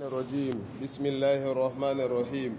الرجيم بسم الله الرحمن الرحيم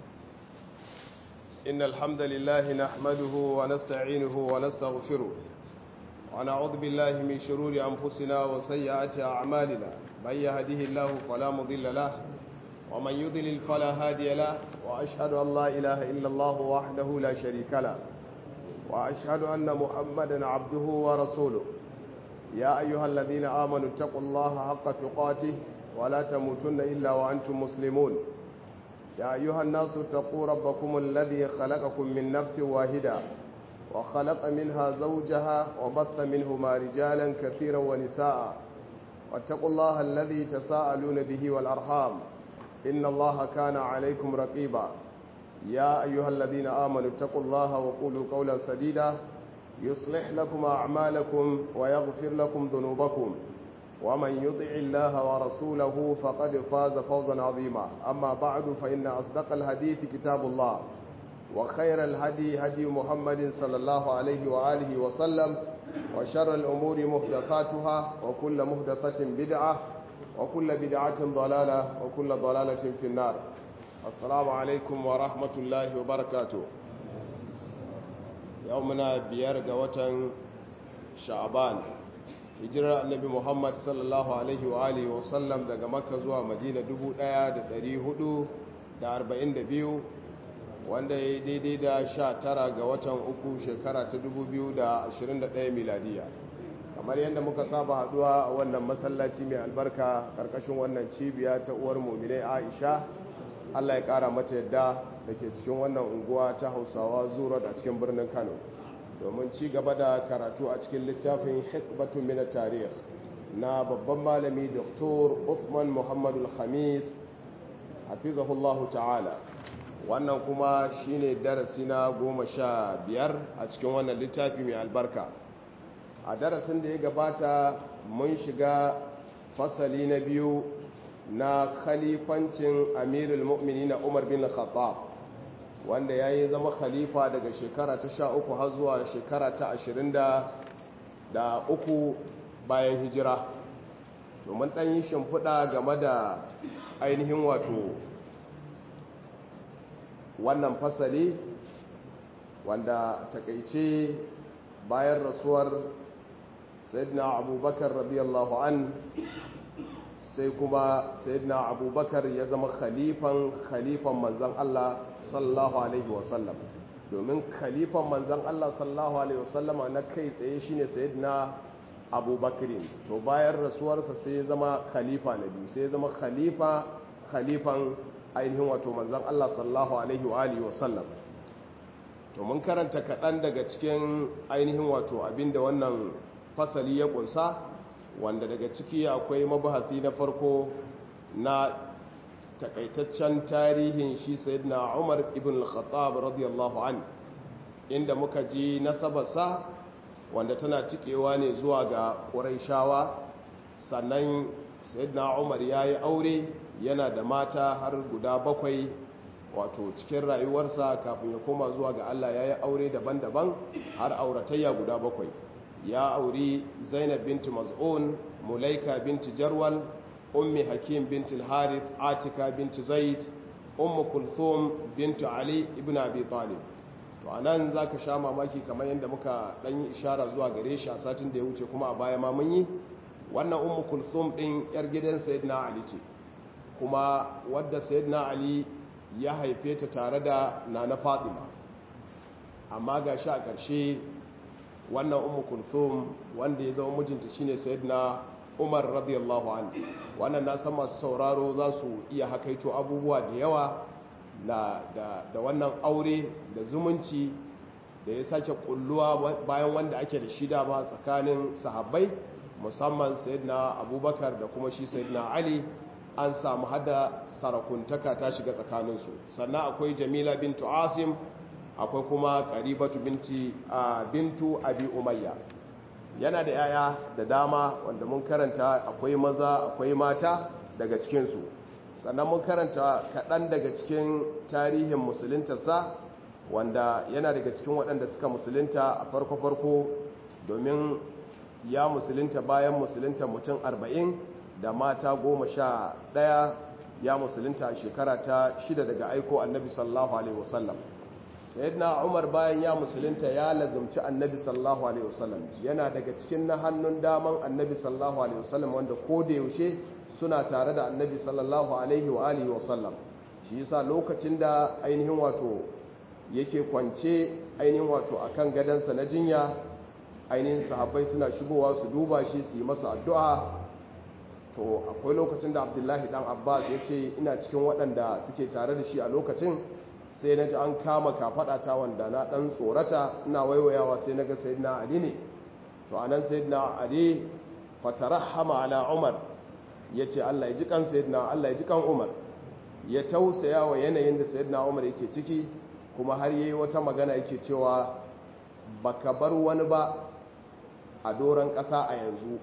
إن الحمد لله نحمده ونستعينه ونستغفره ونعوذ بالله من شرور أنفسنا وسيئات أعمالنا من يهده الله فلا مضل له ومن يضلل فلا هادي له وأشهد أن لا إله إلا الله وحده لا شريك له وأشهد أن محمدا عبده ورسوله يا أيها الذين آمنوا اتقوا الله حق تقاته ولا تموتن إلا وأنتم مسلمون يا أيها الناس اتقوا ربكم الذي خلقكم من نفس واحدة وخلق منها زوجها وبث منهما رجالا كثيرا ونساء واتقوا الله الذي تساءلون به والأرحام إن الله كان عليكم رقيبا يا أيها الذين آمنوا اتقوا الله وقولوا قولا سديدا يصلح لكم أعمالكم ويغفر لكم ذنوبكم ومن يطع الله ورسوله فقد فاز فوزا عظيما أما بعد فإن أصدق الحديث كتاب الله وخير الهدي هدي محمد صلى الله عليه وآله وسلم وشر الأمور محدثاتها وكل محدثة بدعة وكل بدعة ضلالة وكل ضلالة في النار السلام عليكم ورحمة الله وبركاته يومنا بيرق وطن شعبان hijirar annabi muhammad sallallahu alaihi wa alihi wasallam daga makka zuwa madina 1442 wanda ya yi daidai da 19 ga watan uku shekara ta 2021 miladiya kamar yadda muka saba haduwa a wannan masallaci mai albarka karkashin wannan cibiya ta uwar muminai aisha allah ya kara mata yadda da ke cikin wannan unguwa ta hausawa zuwa a cikin birnin kano domin ci gaba da karatu a cikin littafin hikbatun mina tarih na babban malami Dr. Uthman Muhammadul Khamis hafizahullahu ta'ala wannan kuma shine darasi na goma sha biyar a cikin wannan littafi mai albarka a darasin da ya gabata mun shiga fasali na biyu na khalifancin amirul mu'mini na umar bin khattab wanda ya yi zama khalifa daga shekara ta sha uku har zuwa shekara ta ashirin da uku bayan hijira domin ɗan yi shimfiɗa game da ainihin wato wannan fasali wanda takaice bayan rasuwar sayyidina abubakar radiyallahu an sai kuma sayyidina abubakar ya zama khalifan khalifan manzan Allah sallallahu alaihi wasallam domin khalifan manzan Allah sallallahu alaihi wasallama na kai tsaye shine sayyidina abubakar to bayan rasuwarsa sai ya zama khalifa na biyu sai ya zama khalifa khalifan ainihin wato manzan Allah sallallahu alaihi wa alihi wasallam to mun karanta kaɗan daga cikin ainihin wato abinda wannan fasali ya kunsa wanda daga ciki akwai mabahasi na farko na takaitaccen tarihin shi sayyidina Umar ibn al-Khattab radiyallahu an inda muka ji nasabarsa wanda tana tikewa ne zuwa ga Qurayshawa sannan sayyidina Umar yayi aure yana da mata har guda bakwai wato cikin rayuwarsa kafin ya koma zuwa ga Allah yayi aure daban-daban har auratayya guda bakwai ya auri zainab binti maz'un mulaika binti jarwal ummi hakim binti al-harith atika binti zaid ummu kulthum binti ali ibn abi talib to anan zaka sha mamaki kamar yadda muka dan yi ishara zuwa gare shi a satin da ya wuce kuma a baya ma mun yi wannan ummu kulthum din yar gidan sayyidina ali ce kuma wadda sayyidina ali ya haife ta tare da nana fatima amma ga shi a ƙarshe wannan umu kulthum wanda ya zama mijinta shine sayyidina umar radiyallahu anhu wannan na san masu sauraro za su iya hakaito abubuwa da yawa da, da, da wannan aure da zumunci da ya sake kulluwa bayan wanda ake da shida ba tsakanin sahabbai musamman sayyidina abubakar da kuma shi sayyidina ali an samu hada sarakuntaka ta shiga tsakaninsu sannan akwai jamila bintu asim akwai kuma karibatu binti a bintu abi umayya yana da yaya da dama wanda mun karanta akwai maza akwai mata daga cikinsu sannan mun karanta kaɗan daga cikin tarihin musuluntarsa wanda yana daga cikin waɗanda suka musulunta a farko-farko domin ya musulunta bayan musulunta mutum arba'in da mata goma sha ɗaya ya musulunta a shekara ta shida daga aiko annabi sallallahu alaihi wasallam sayyidina umar bayan ya musulunta ya lazumci annabi sallallahu alaihi wasallam yana daga cikin na hannun daman annabi sallallahu alaihi wasallam wanda ko da yaushe suna tare da annabi sallallahu alaihi wa alihi wasallam shi yasa lokacin da ainihin wato yake kwance ainihin wato akan gadansa na jinya ainihin sahabbai suna shigowa su duba shi su yi masa addu'a to akwai lokacin da abdullahi dan abbas ya ce ina cikin waɗanda suke tare da shi a lokacin sai na ji an kama kafaɗa ta wanda na ɗan tsorata ina waiwayawa sai na ga sayidina ali ne to a nan sayidina ali fatarahama ala umar ya ce allah ya ji kan sayidina allah ya ji kan umar ya tausaya wa yanayin da sayidina umar yake ciki kuma har yi wata magana yake cewa baka bar wani ba a doron ƙasa a yanzu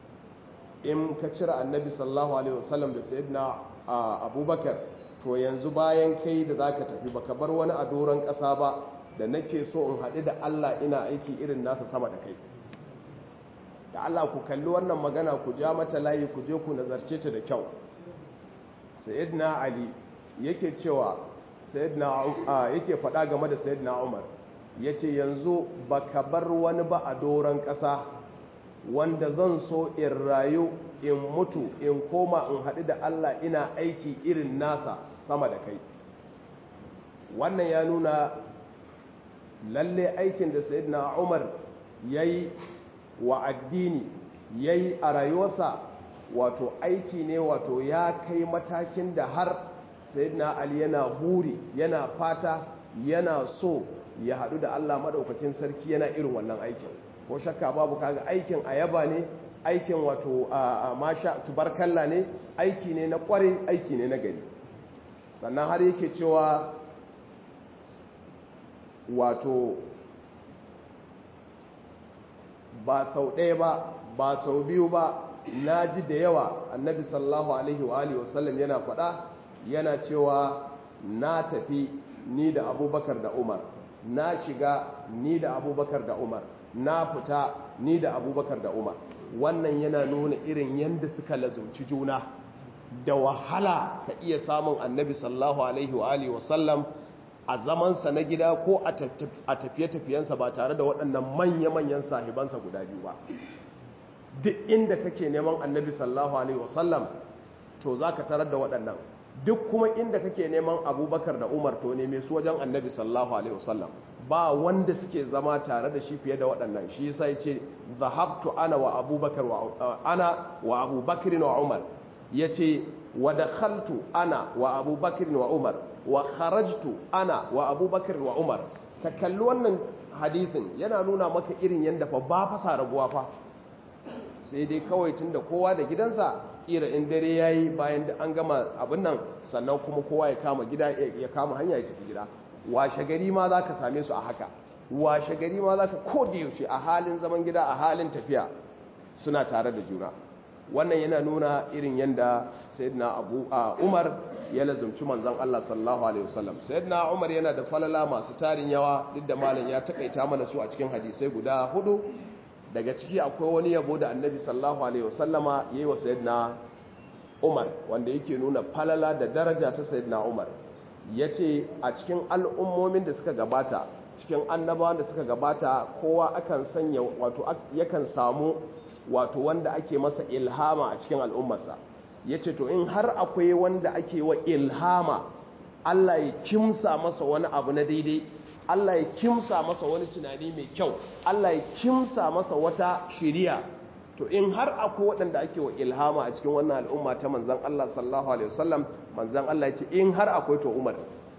in ka cire annabi sallallahu alaihi wasallam da sayyidina abubakar to yanzu bayan kai da zaka tafi baka bar wani a doron ƙasa ba da nake so in haɗu da Allah ina aiki irin nasa sama da kai da Allah ku kalli wannan magana ku ja mata layi ku je ku nazarce ta da kyau sayyidina ali yake cewa sayyidina yake faɗa game da sayyidina umar yace yanzu baka bar wani ba a doron ƙasa wanda zan so in rayu in mutu in koma in haɗu da Allah ina aiki irin nasa sama da kai wannan ya nuna lalle aikin da sayyidina Umar yayi wa addini yayi a rayuwarsa wato aiki ne wato ya kai matakin da har sayyidina Ali yana buri yana fata yana so ya haɗu da Allah maɗaukakin sarki yana irin wannan aikin ko shakka babu kaga aikin ayaba ne aikin wato a masha tubarkalla ne aiki ne na kware aiki ne na gari sannan har yake cewa wato ba sau ɗaya ba ba sau biyu ba na ji da yawa annabi sallallahu alaihi wa alihi wasallam yana faɗa yana cewa na tafi ni da abubakar da umar na shiga ni da abubakar da umar na fita ni da abubakar da umar wannan yana nuna irin yadda suka lazumci juna da wahala ka iya samun annabi sallahu alaihi wa alihi wasallam a zamansa na gida ko a tafiye-tafiyensa ba tare da waɗannan manya-manyan sahibansa guda biyu ba duk inda kake neman annabi sallahu alaihi wasallam to za ka tarar da waɗannan duk kuma inda kake neman abubakar da umar to neme su wajen annabi sallahu alaihi wasallam ba wanda suke zama tare da shi fiye da waɗannan shi sai ce zahabtu ana wa abubakar wa ana wa abubakar wa umar yace wa dakhaltu ana wa abubakar wa umar wa kharajtu ana wa abubakar wa umar ka kalli wannan hadithin yana nuna maka irin yanda fa ba fasa rabuwa fa sai dai kawai tunda kowa da gidansa ira in dare yayi bayan da an gama abin nan sannan kuma kowa ya kama gida ya kama hanya ya tafi gida washe gari ma za ka same su a haka washe gari ma za ka yaushe a halin zaman gida a halin tafiya suna tare da juna wannan yana nuna irin yadda sayyidina abu a umar ya lazumci manzan Allah sallallahu alaihi wasallam sayyidina umar yana da falala masu tarin yawa duk da malam ya takaita mana su a cikin hadisai guda hudu daga ciki akwai wani yabo da annabi sallallahu alaihi wasallama yayi wa sayyidina umar wanda yake nuna falala da daraja ta sayyidina umar ya ce a cikin al'ummomin da suka gabata cikin annabawan da suka gabata kowa akan sanya wato yakan samu wato wanda ake masa ilhama a cikin al'ummarsa ya ce to in har akwai wanda ake wa ilhama Allah ya kimsa masa wani abu na daidai Allah ya kimsa masa wani tunani mai kyau Allah ya kimsa masa wata shiriya to in har akwai waɗanda ake wa ilhama a cikin wannan al'umma ta manzan Allah sallallahu alaihi wasallam manzan Allah ya ce in har akwai to Umar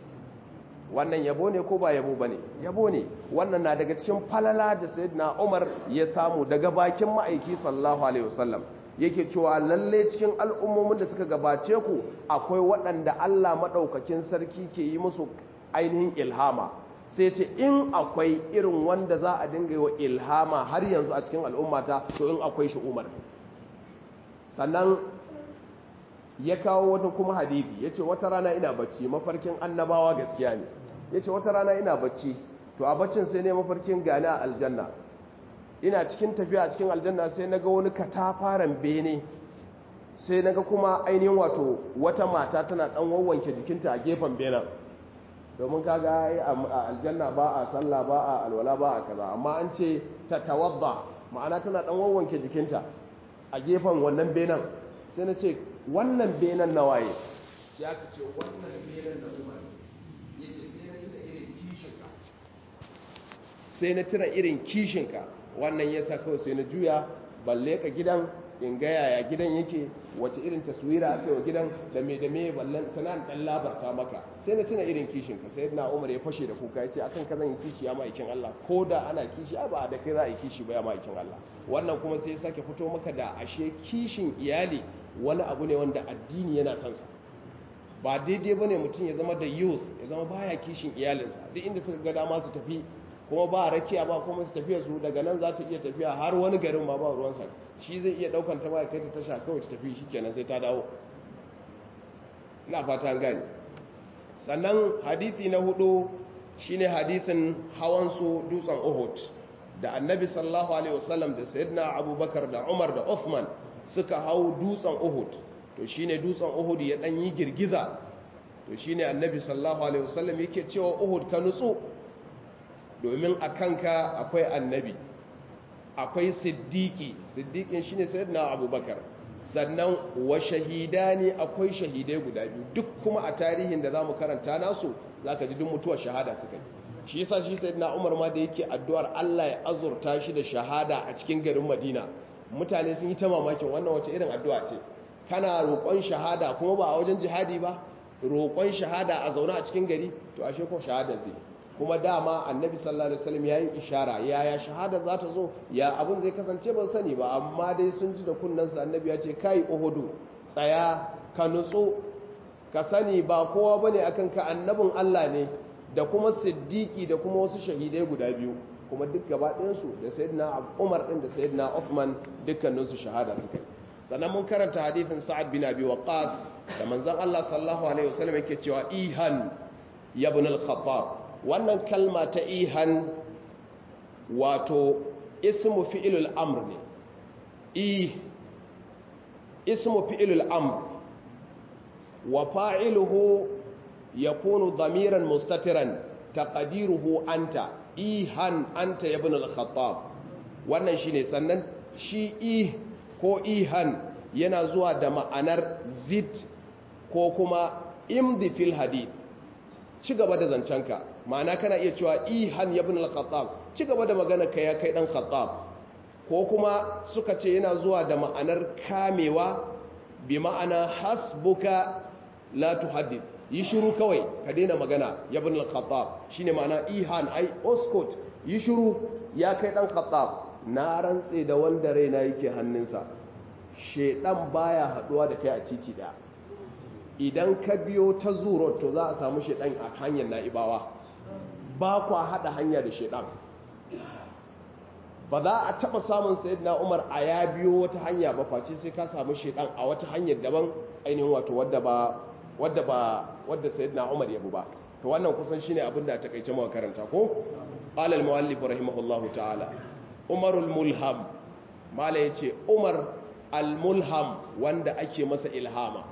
wannan yabo ne ko ba yabo bane yabo ne wannan na daga cikin falala da sayyidina Umar ya samu daga bakin ma'aiki sallallahu alaihi wasallam yake cewa lalle cikin al'ummomin da suka gabace ku akwai waɗanda Allah madaukakin sarki ke yi musu ainihin ilhama sai ce in akwai irin wanda za a dinga yi wa ilhama har yanzu a cikin al'ummata to in akwai shi umar sannan ya kawo wata kuma hadithi ya ce wata rana ina bacci mafarkin annabawa gaskiya ne ya ce wata rana ina bacci to a baccin sai ne mafarkin gani a aljanna ina cikin tafiya a cikin aljanna sai na ga wani katafaren bene sai naga kuma ainihin wato wata mata tana dan wawwanke jikinta a gefen benin domin kaga a aljanna ba a sallah ba a alwala ba a kaza amma an ce ta tawadda ma'ana tana dan wawwanke jikinta a gefen wannan benin sai na ce wannan benin na waye sai aka ce wannan benin na umar ya ce sai na tuna irin kishinka sai na tuna irin kishinka wannan ya sa kawai sai na juya balle ka gidan in ga yaya gidan yake wace irin taswira aka yi wa gidan da me da me ballan tana dan labarta maka sai na tuna irin kishinka sai na umar ya fashe da kuka ya ce akan ka zan yi kishi ya ma'aikin Allah ko da ana kishi ba da kai za a yi kishi ba ya ma'aikin Allah wannan kuma sai ya sake fito maka da ashe kishin iyali wani abu ne wanda addini yana son sa ba daidai bane mutum ya zama da youth ya zama baya kishin iyalinsa duk inda suka ga dama su tafi kuma ba rakiya ba kuma su tafiya su daga nan za ta iya tafiya har wani garin ma ba ruwansa shi zai iya daukan ta ba kai ta tasha kawai ta tafi shi kenan sai ta dawo ina fata gani sannan hadisi na hudu shine hadisin hawan su dutsen Uhud da annabi sallallahu alaihi wasallam da sayyidina abubakar da umar da uthman suka hau dutsen Uhud to shine dutsen Uhud ya dan yi girgiza to shine annabi sallallahu alaihi wasallam yake cewa Uhud ka nutsu domin a kanka akwai annabi akwai siddiki siddiqin shine sayyidina abubakar sannan wa shahidani akwai shahidai guda biyu duk kuma a tarihin da zamu karanta nasu zaka ji duk mutuwar shahada suka yi shi yasa shi sayyidina Umar ma da yake addu'ar Allah ya azurta shi da shahada a cikin garin Madina mutane sun yi ta mamakin wannan wace irin addu'a ce kana roƙon shahada kuma ba a wajen jihadi ba roƙon shahada a zaune a cikin gari to ashe ko shahada zai kuma dama annabi sallallahu alaihi wasallam yayin ishara yaya shahada za ta zo ya abun zai kasance ban sani ba amma dai sun ji da kunnansa annabi ya ce kai uhudu tsaya ka nutsu ka sani ba kowa bane akan ka annabin Allah ne da kuma siddiki da kuma wasu shahidai guda biyu kuma duk gaba ɗayansu da sayyidina Umar din da sayyidina Uthman dukkaninsu shahada suka yi sannan mun karanta hadithin Sa'ad bin Abi Waqqas da manzon Allah sallallahu alaihi wasallam yake cewa ihan ya ibn al-Khattab wannan kalma ta ihan wato ismu fi'ilul amr ne i ismu fi'ilul amr wa fa'iluhu yakunu dhamiran mustatiran taqdiruhu anta ihan anta ibn al-khattab wannan shine sannan shi i ko ihan yana zuwa da ma'anar zid ko kuma imdi fil hadith ci gaba da zancenka ma'ana kana iya cewa ihan ibn al-khattab ci gaba da magana ka ya kai dan khattab ko kuma suka ce yana zuwa da ma'anar kamewa bi ma'ana hasbuka la tuhaddith yi shiru kawai ka daina magana ya bin al-khattab shine ma'ana ihan ai oskot yi shiru ya kai dan khattab na rantse da wanda raina yake hannunsa shedan baya haduwa da kai a titi da idan ka biyo ta zuro to za a samu shedan a hanyar na'ibawa ba kwa hada hanya da shedan ba za a taba samun sayyidina Umar a ya biyo wata hanya ba face sai ka samu shedan a wata hanyar daban ainihin wato wadda ba wadda ba wadda sayyidina Umar yabu ba to wannan kusan shine abin da takeice mu karanta ko qala al-muallif rahimahullahu ta'ala Umar al-mulham mala yace Umar al-mulham wanda ake masa ilhama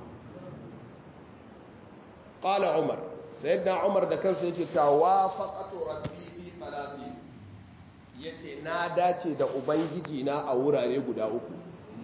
qala Umar sayyidina Umar da kansa yake cewa wafaqatu rabbi fi salati yace na dace da ubangiji na a wurare guda uku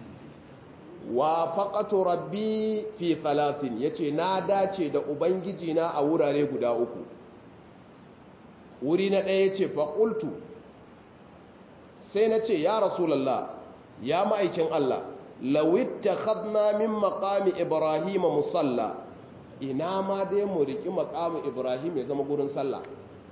wa faƙatu rabbi fi talatin ya ce na dace da ubangiji na a wurare guda uku wuri na ɗaya ce faƙultu sai na ce ya rasulallah ya ma'aikin Allah lawitta khadna min maƙami ibrahim musalla ina ma dai mu riƙi maƙami ibrahim ya zama gurin sallah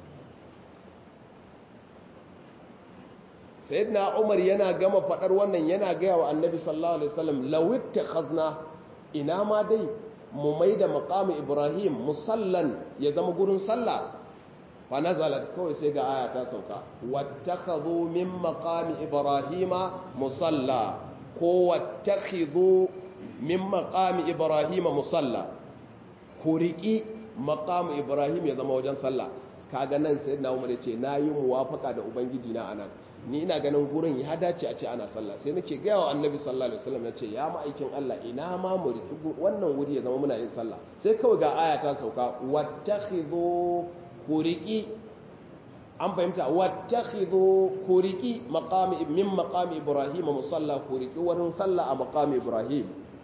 sayyidina umar yana gama fadar wannan yana gaya wa annabi sallallahu alaihi wasallam lawitta khazna ina ma dai mu maida maqamu ibrahim musallan ya zama gurin sallah fa nazalat kawai sai ga aya ta sauka wattakhadhu min maqami ibrahima musalla ko wattakhidhu min maqami ibrahima musalla ku riki maqamu ibrahim ya zama wajen sallah kaga nan sayyidina umar ya ce nayi muwafaka da ubangiji na anan ni ina ganin gurin ya dace a ce ana sallah sai nake gaya wa annabi sallallahu alaihi wasallam ya ce ya ma'aikin Allah ina ma mu riki wannan wuri ya zama muna yin sallah sai kawai ga aya ta sauka wattakhidhu kuriki an fahimta wattakhidhu kuriki maqami min maqami ibrahim musalla kuriki wurin sallah a maqami ibrahim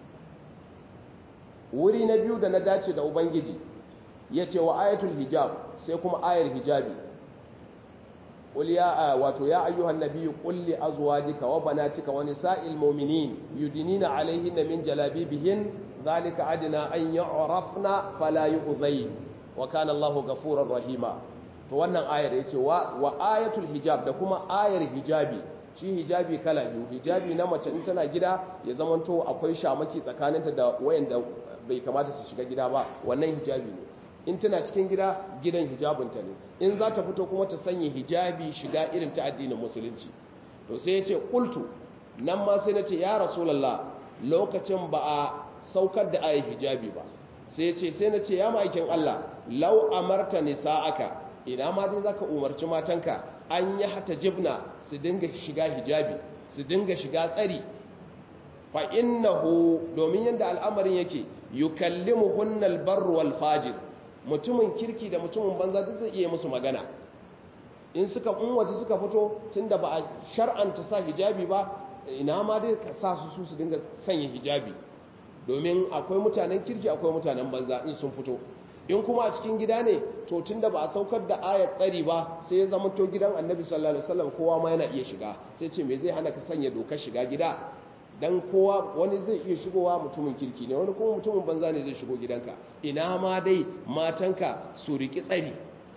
wuri na biyu da na dace da ubangiji yace wa ayatul hijab sai kuma ayar hijabi قل يا واتو يا ايها النبي قل لازواجك وبناتك ونساء المؤمنين يدنين عليهن من جلابيبهن ذلك ادنى ان يعرفن فلا يؤذين وكان الله غفورا رحيما to wannan ayar yace wa wa ayatul hijab da kuma ayar hijabi shi hijabi kala biyu hijabi na mace in tana gida ya zamanto akwai shamaki tsakaninta da wayanda bai kamata su shiga gida ba wannan hijabi ne in tana cikin gida gidan hijabinta ne in za ta fito kuma ta sanya hijabi shiga irin ta addinin musulunci to sai ya ce ƙultu nan ma sai na ce ya rasulallah lokacin ba a saukar da ayi hijabi ba sai ya ce sai na ce ya ma'aikin Allah lau amarta nisa'aka ina ma dai zaka umarci matanka an yi hata jibna su dinga shiga hijabi su dinga shiga tsari fa innahu domin yadda al'amarin yake yukallimuhunna albarru wal fajir mutumin kirki da mutumin banza duk zai iya musu magana in suka in waje suka fito tunda ba a shar'anta sa hijabi ba ina ma dai ka sa su su dinga sanya hijabi domin akwai mutanen kirki akwai mutanen banza in sun fito in kuma a cikin gida ne to tunda ba a saukar da ayat tsari ba sai ya zama to gidan annabi sallallahu alaihi wasallam kowa ma yana iya shiga sai ce me zai hana ka sanya dokar shiga gida dan kowa wani zai iya shigowa mutumin kirki ne wani kuma mutumin banza ne zai shigo gidanka ina ma dai matanka su riki tsari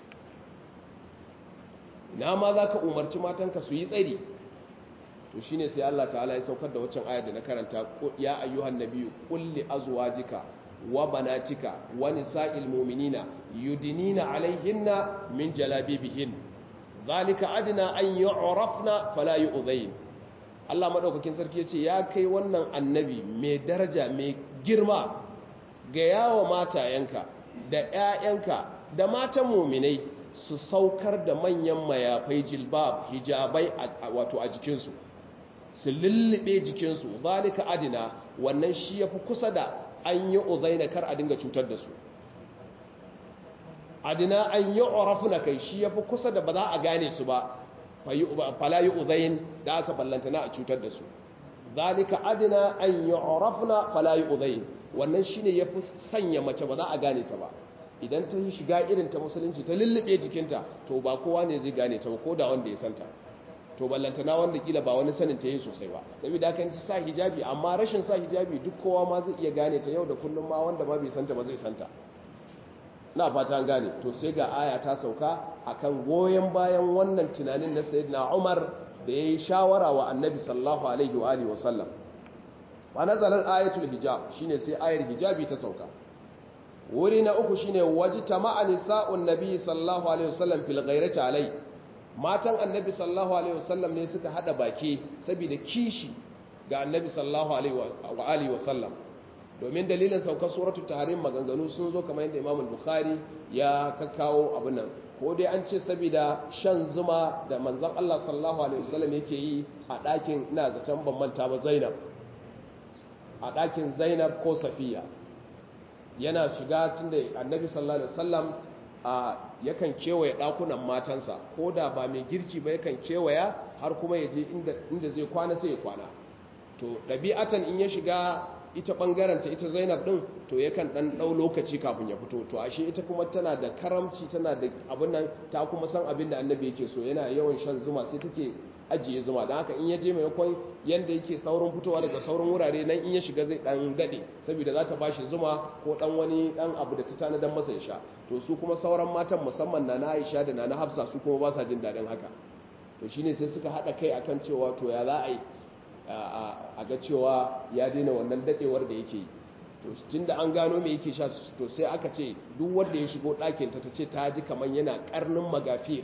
ina ma za ka umarci matanka su yi tsari to shine sai Allah ta'ala ya saukar da waccan ayar da na karanta ya ayyuhan nabiyyu qul li azwajika wa banatika wa nisa'il mu'minina yudinina alaihinna min jalabibihin zalika adna an yu'rafna fala yu'dhayn Allah maɗaukakin sarki ya ce ya kai wannan annabi mai daraja mai girma ga yawa matayenka da ‘ya'yanka da matan muminai su saukar da manyan mayafai jilbab hijabai wato a jikinsu su lullube jikinsu zalika adina wannan shi ya fi kusa da an yi uzaina kar a dinga cutar da su adina an yi orafuna kai shi ya fi kusa da ba za a gane su ba fala yi uzayin da aka ballantana a cutar da su zalika adina an yi orafuna fala yi uzayin wannan shi ne ya fi sanya mace ba za a gane ta ba idan ta yi shiga irin ta musulunci ta lullube jikinta to ba kowa ne zai gane ta ba ko da wanda ya santa to ballantana wanda kila ba wani sanin ta yi sosai ba saboda kan ta sa hijabi amma rashin sa hijabi duk kowa ma zai iya gane ta yau da kullum ma wanda ma bai santa ba zai santa na fata gane to sai ga aya ta sauka akan goyen bayan wannan tunanin na sayyidina Umar da yayi shawara wa Annabi sallallahu alaihi wa alihi wasallam wa nazalan ayatul hijab shine sai ayar hijabi ta sauka wuri na uku shine wajtama'a nisa'un nabi sallallahu alaihi wasallam fil ghairati alai matan Annabi sallallahu alaihi wasallam ne suka hada baki saboda kishi ga Annabi sallallahu alaihi wa alihi wasallam domin dalilin saukar suratul tahrim maganganu sun zo kamar yadda Imam Bukhari ya kakkawo abin nan ko dai an ce saboda shan zuma da manzon Allah sallallahu alaihi wasallam yake yi a ɗakin ina zaton ban manta ba Zainab a ɗakin Zainab ko Safiya yana shiga tunda Annabi sallallahu alaihi wasallam a yakan kewaye ɗakunan matansa ko da ba mai girki ba yakan kewaya har kuma ya je inda zai kwana sai ya kwana to ɗabi'atan in ya shiga ita ɓangaren ta ita zainab ɗin to yakan ɗan ɗau lokaci kafin ya fito to ashe ita kuma tana da karamci tana da abin nan ta kuma san abin da annabi yake so yana yawan shan zuma sai take ajiye zuma don haka in ya je maimakon yadda yake saurin fitowa daga saurin wurare nan in ya shiga zai ɗan daɗe saboda za ta ba shi zuma ko ɗan wani ɗan abu da ta tanadan masa ya sha to su kuma sauran matan musamman na na aisha da na na hafsa su kuma ba sa jin daɗin haka to shine sai suka haɗa kai akan cewa to ya za a yi a ga cewa ya daina wannan dadewar da yake yi to tun da an gano mai yake sha to sai aka ce duk wanda ya shigo ɗakin ta ce ta ji kamar yana karnin magafiyar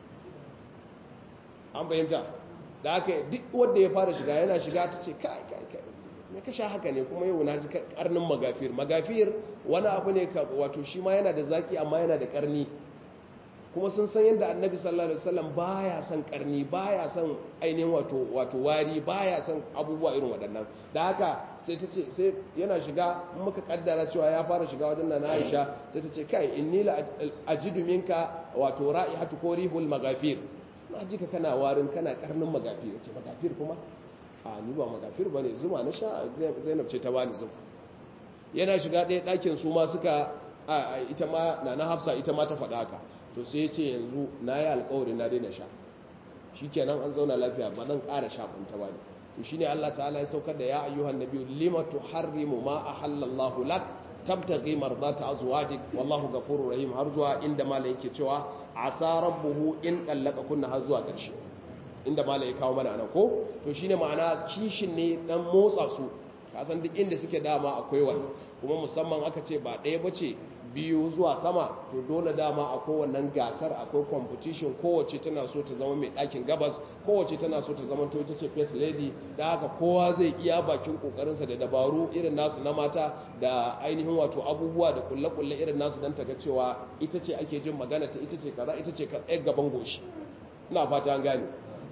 an bayyanta da aka duk wanda ya fara shiga yana shiga ta ce kai kai kai me ka sha haka ne kuma yau na ji karnin magafiyar magafiyar wani abu ne ka wato shi ma yana da zaki amma yana da karni kuma sun san yadda annabi sallallahu alaihi wasallam baya son karni baya son ainihin wato wato wari baya son abubuwa irin waɗannan da haka sai ta ce sai yana shiga in muka kaddara cewa ya fara shiga wajen nan Aisha sai ta ce kai inni la ajidu minka wato ra'ihatu ko rihul magafir na ji ka kana warin kana karnin magafir ce magafir kuma a ni ba magafir bane zuma na sha Zainab ce ta bani zuma yana shiga ɗaya ɗakin su ma suka ita ma na na Hafsa ita ma ta faɗa haka to sai ya ce yanzu na yi alkawari na daina sha shi kenan an zauna lafiya ba zan ƙara shafinta ba ne to shi ne Allah ta'ala ya saukar da ya ayyuhan nabiyu lima tuharrimu ma ahallallahu lak tabtaghi mardata azwajik wallahu ghafurur rahim har zuwa inda malai yake cewa asa rabbuhu in dallaka kunna har zuwa ƙarshe inda malai ya kawo mana anan ko to shine ma'ana kishin ne dan motsa su kasan duk inda suke dama akwai wani kuma musamman aka ce ba ɗaya bace biyu zuwa sama to dole dama a kowannan gasar akwai competition kowace tana so ta zama mai ɗakin gabas kowace tana so ta zama to ita ce first lady da haka kowa zai iya bakin kokarinsa da dabaru irin nasu na mata da ainihin wato abubuwa da kulle-kulle irin nasu don ta ga cewa ita ce ake jin magana ta ita ce kaza ita ce ka tsaye gaban goshi ina fata an gane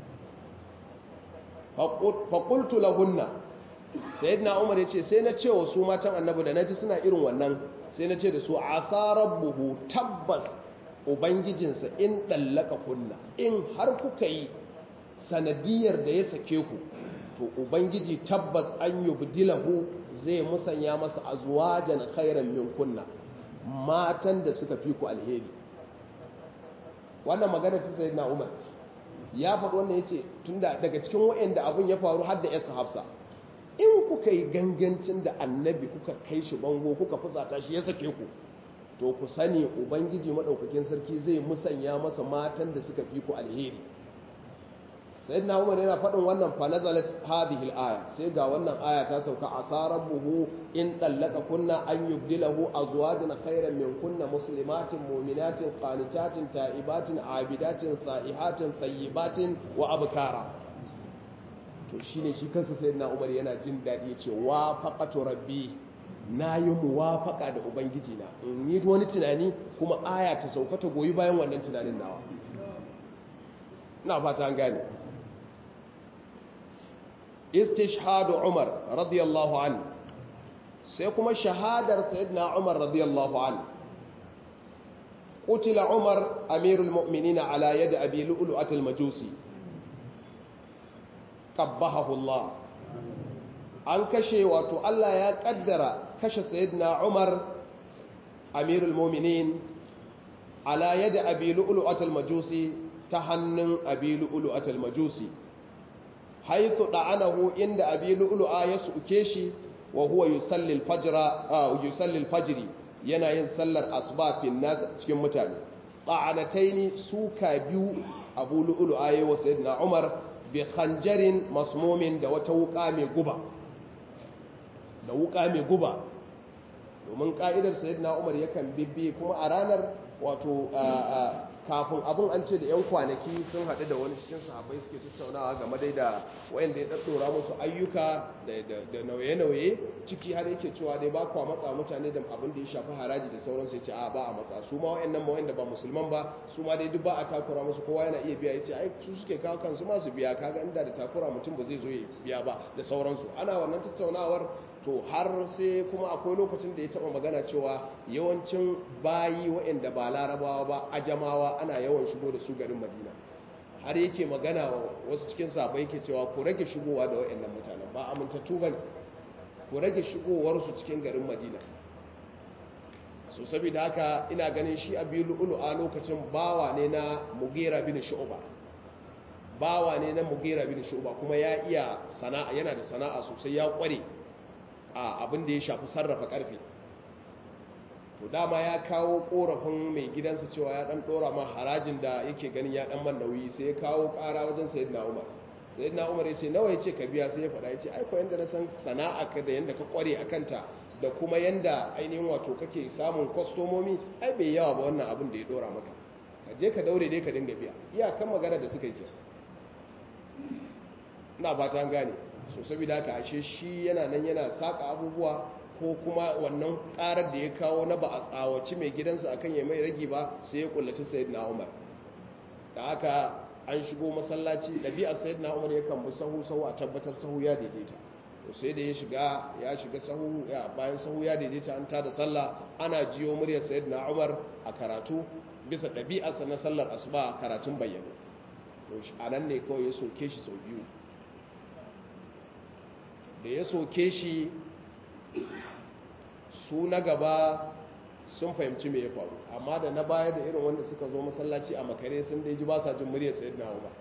faƙultu lahunna sayyidina umar ya ce sai na ce wa su matan annabi da na ji suna irin wannan sai na ce da su asarar buhu tabbas ubangijinsa in ɗallaka kunna in har kuka yi sanadiyar da ya sake ku to ubangiji tabbas an yi budilahu zai musanya masa azwajan khairan min kunna matan da suka fi ku alheri wannan magana ta sai na umar ya faɗi wannan ya ce tun daga cikin wa'anda abin ya faru har da yasa hafsa in kuka yi gangancin da annabi kuka kai shi bango kuka fusata shi ya sake ku to ku sani ubangiji maɗaukakin sarki zai musanya masa matan da suka fi ku alheri sayyidina umar yana faɗin wannan fa nazalat hadhihi al-aya sai ga wannan aya ta sauka asarabuhu in dallaka kunna an yubdilahu azwajan khayran min kunna muslimatin mu'minatin qanitatin ta'ibatin abidatin sa'ihatin tayyibatin wa abkara to shi ne shi kansa sai na umar yana jin daɗi ya ce wa faƙato rabbi na yi muwafaƙa da ubangiji na in yi wani tunani kuma aya ta sauka ta goyi bayan wannan tunanin nawa na fata an gane istishhadu umar radiyallahu an sai kuma shahadar sayyidina umar radiyallahu an قتل عمر أمير المؤمنين على يد أبي لؤلؤة المجوسي qabbahahullah an kashe wato Allah ya kaddara kashe sayyidina Umar amirul mu'minin ala yadi abi lu'lu'atul majusi ta hannun abi lu'lu'atul majusi haythu da'anahu inda abi lu'lu'a ya suke shi wa huwa yusalli al-fajra yusalli al-fajri yana yin sallar asuba fin nas cikin mutane da'anataini suka biyu abu lu'lu'a yayi wa sayyidina Umar bi khanjarin masmumin da wata wuka mai guba da wuka mai guba domin ka'idar sayyidina umar yakan bibbi kuma a ranar wato kafin abin an ce da 'yan kwanaki sun haɗu da wani cikin sahabai suke tattaunawa game dai da wayanda ya ɗaɗɗora musu ayyuka da nauye-nauye ciki har yake cewa dai ba kwa matsa mutane da abin da ya shafi haraji da sauransu ya ce a ba a matsa su ma wayannan ma wayanda ba musulman ba su ma dai duk ba a takura musu kowa yana iya biya ya ce ai su suke kawo kansu masu biya kaga inda da takura mutum ba zai zo ya biya ba da sauransu ana wannan tattaunawar to har sai kuma akwai lokacin da ya taba magana cewa yawancin bayi waɗanda ba larabawa ba ajamawa ana yawan shigo da su garin madina har yake magana wasu cikin sabai yake cewa ku rage shigowa da waɗannan mutanen ba amintattu ba ne ku rage shigowarsu cikin garin madina so saboda haka ina ganin shi abi lu'ulu a lokacin bawa ne na mugera bin shu'ba bawa ne na mugera bin shu'ba kuma ya iya sana'a yana da sana'a sosai ya kware a abin da ya shafi sarrafa karfe to dama ya kawo korafin mai gidansa cewa ya dan dora ma harajin da yake ganin ya dan man nauyi sai ya kawo kara wajen sayyidina Umar sayyidina Umar ya ce nawa yace ka biya sai ya faɗa ya ce ai ko yanda na san sana'a ka da yanda ka kware akan ta da kuma yanda ainihin wato kake samun kwastomomi ai bai yawa ba wannan abin da ya dora maka ka je ka daure dai ka dinga biya iyakan magana da suka yi ina ba ta gane so saboda haka ashe shi yana nan yana saka abubuwa ko kuma wannan karar da ya kawo na ba a tsawaci mai gidansa akan ya mai ragi ba sai ya kullaci sayyidina umar da haka an shigo masallaci ɗabi'ar sayyidina umar ya kan bi sahu sahu a tabbatar sahu ya daidaita to sai da ya shiga ya shiga sahu ya bayan sahu ya daidaita an tada sallah ana jiyo muryar sayyidina umar a karatu bisa ɗabi'arsa na sallar asuba karatun bayyana to a nan ne kawai ya soke shi sau biyu da ya soke shi su na gaba sun fahimci me ya faru amma da na baya da irin wanda suka zo masallaci a makare sun da ji ba sa jin muryar sayid na umar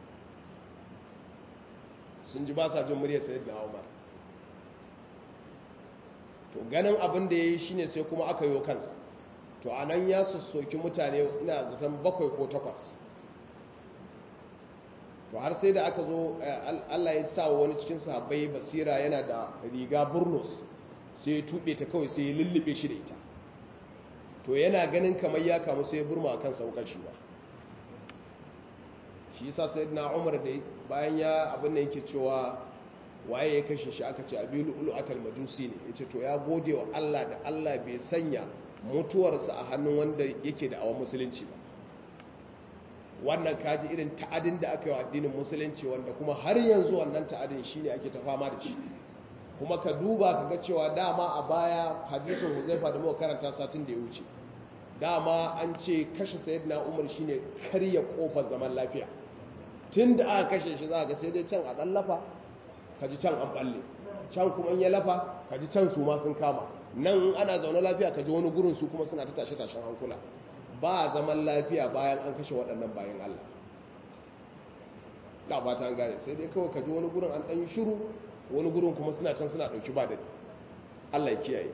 sun ji ba sa jin muryar sayid na umar to ganin abin da ya yi shine sai kuma aka yi kansa to a nan ya soki mutane ina zaton bakwai ko takwas to har sai da aka zo allah ya sa wani cikin sahabbai basira yana da riga burnus sai ya tuɓe ta kawai sai ya lullube shi da ita to yana ganin kamar ya kamu sai ya burma a kan saukar shi ba shi yasa sai na umar da bayan ya abin da yake cewa waye ya kashe shi aka ce abilu ulu atal majusi ne yace to ya gode wa Allah da Allah bai sanya mutuwarsa a hannun wanda yake da awon musulunci ba wannan kaji irin ta'adin da aka yi wa addinin musulunci wanda kuma har yanzu wannan ta'adin shine ake ta fama da shi kuma ka duba ka ga cewa dama a baya hadisin huzaifa da muka karanta satin da ya wuce dama an ce kashe sayyidina umar shine karya kofar zaman lafiya tun da aka kashe shi za ga sai dai can a dan lafa ka ji can an balle can kuma in ya lafa ka ji can su ma sun kama nan ana zaune lafiya ka ji wani gurin su kuma suna ta tashe tashen hankula ba zaman lafiya bayan an kashe waɗannan bayan Allah da ba ta gane sai dai kawai ka ji wani gurin an ɗan yi shiru wani gurin kuma suna can suna ɗauki ba da Allah ya kiyaye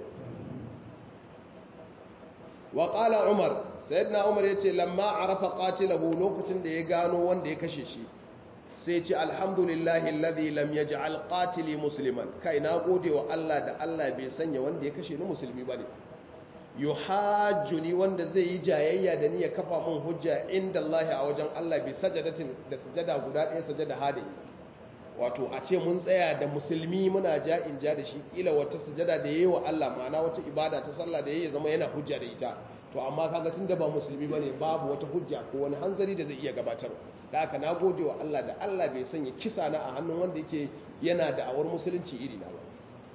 wa ƙala umar sayyidina umar ya ce lamma arafa qatilahu lokacin da ya gano wanda ya kashe shi sai ce alhamdulillahi alladhi lam yaj'al qatili musliman kai na gode wa Allah da Allah bai sanya wanda ya kashe ni musulmi bane yuhajjuni wanda zai yi jayayya da ni ya kafa mun hujja inda Allah a wajen Allah bi sajadatin da sujada guda ɗaya sajada hadi wato a ce mun tsaya da musulmi muna ja in ja da shi kila wata sujada da yayi wa Allah ma'ana wata ibada ta sallah da yayi zama yana hujja da ita to amma kaga tunda ba musulmi bane babu wata hujja ko wani hanzari da zai iya gabatar da haka na gode wa Allah da Allah bai sanya kisa na a hannun wanda yake yana da awar musulunci iri na ba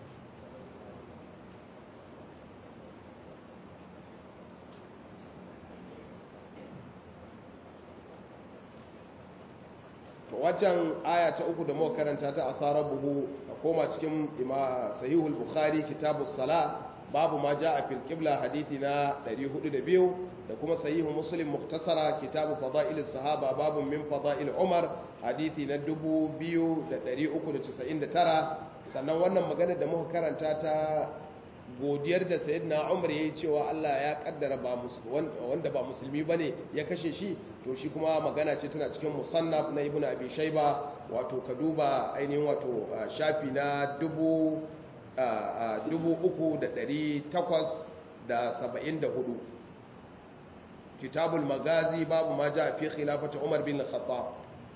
wajen aya ta uku da muka karanta ta asarar buhu a koma cikin sahihul bukhari kitabus sala babu ma ja a fil qibla hadithi na 402 da kuma sahihu muslim muktasara kitabu fada'il sahaba babu min fada'il umar hadithi na 2399 sannan wannan magana da muka karanta ta godiyar da sayyidina umar yayi cewa Allah ya kaddara ba wanda ba musulmi bane ya kashe shi to shi kuma magana ce tana cikin musannaf na ibnu abi shayba wato ka duba ainihin wato shafi na dubu dubu uku da ɗari takwas da saba'in da hudu kitabul magazi babu ma ja fi khilafata umar bin khattab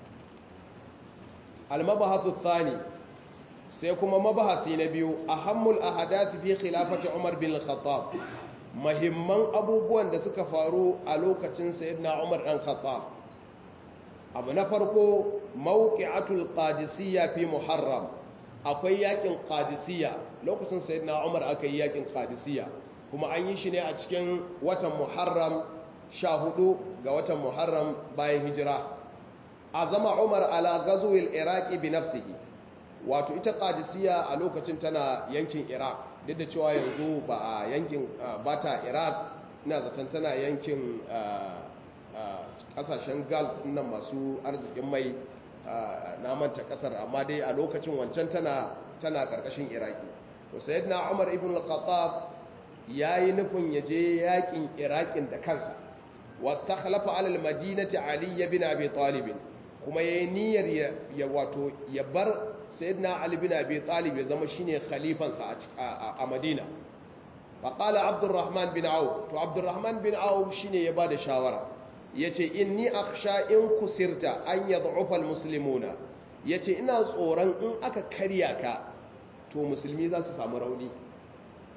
al-mabahathu thani sai kuma mabahasi na biyu ahammul ahadathi fi khilafati umar bin khattab mahimman abubuwan da suka faru a lokacin sayyidina umar dan khattab abu na farko mawqi'atul qadisiyya fi muharram akwai yakin qadisiyya lokacin sayyidina umar aka yi yakin qadisiyya kuma an yi shi ne a cikin watan muharram 14 ga watan muharram bayan hijira azama umar ala ghazwil iraqi bi nafsihi wato ita qadisiyya a lokacin tana yankin iraq duk da cewa yanzu ba a yankin ba ta iraq ina zaton tana yankin kasashen gulf nan masu arzikin mai na manta kasar amma dai a lokacin wancan tana tana karkashin iraki to sayyidina umar ibn al-khattab yayi nufin ya je yakin irakin da kansa wastakhlafa ala al-madinati ali ibn abi talib kuma yayi niyyar ya wato ya bar sayyidina ali bin abi talib ya zama shine khalifansa a madina faqala abdurrahman bin auf to abdurrahman bin auf shine ya bada shawara yace inni akhsha in kusirta an yad'ufa almuslimuna yace ina tsoron in aka karya ka to musulmi za su samu rauni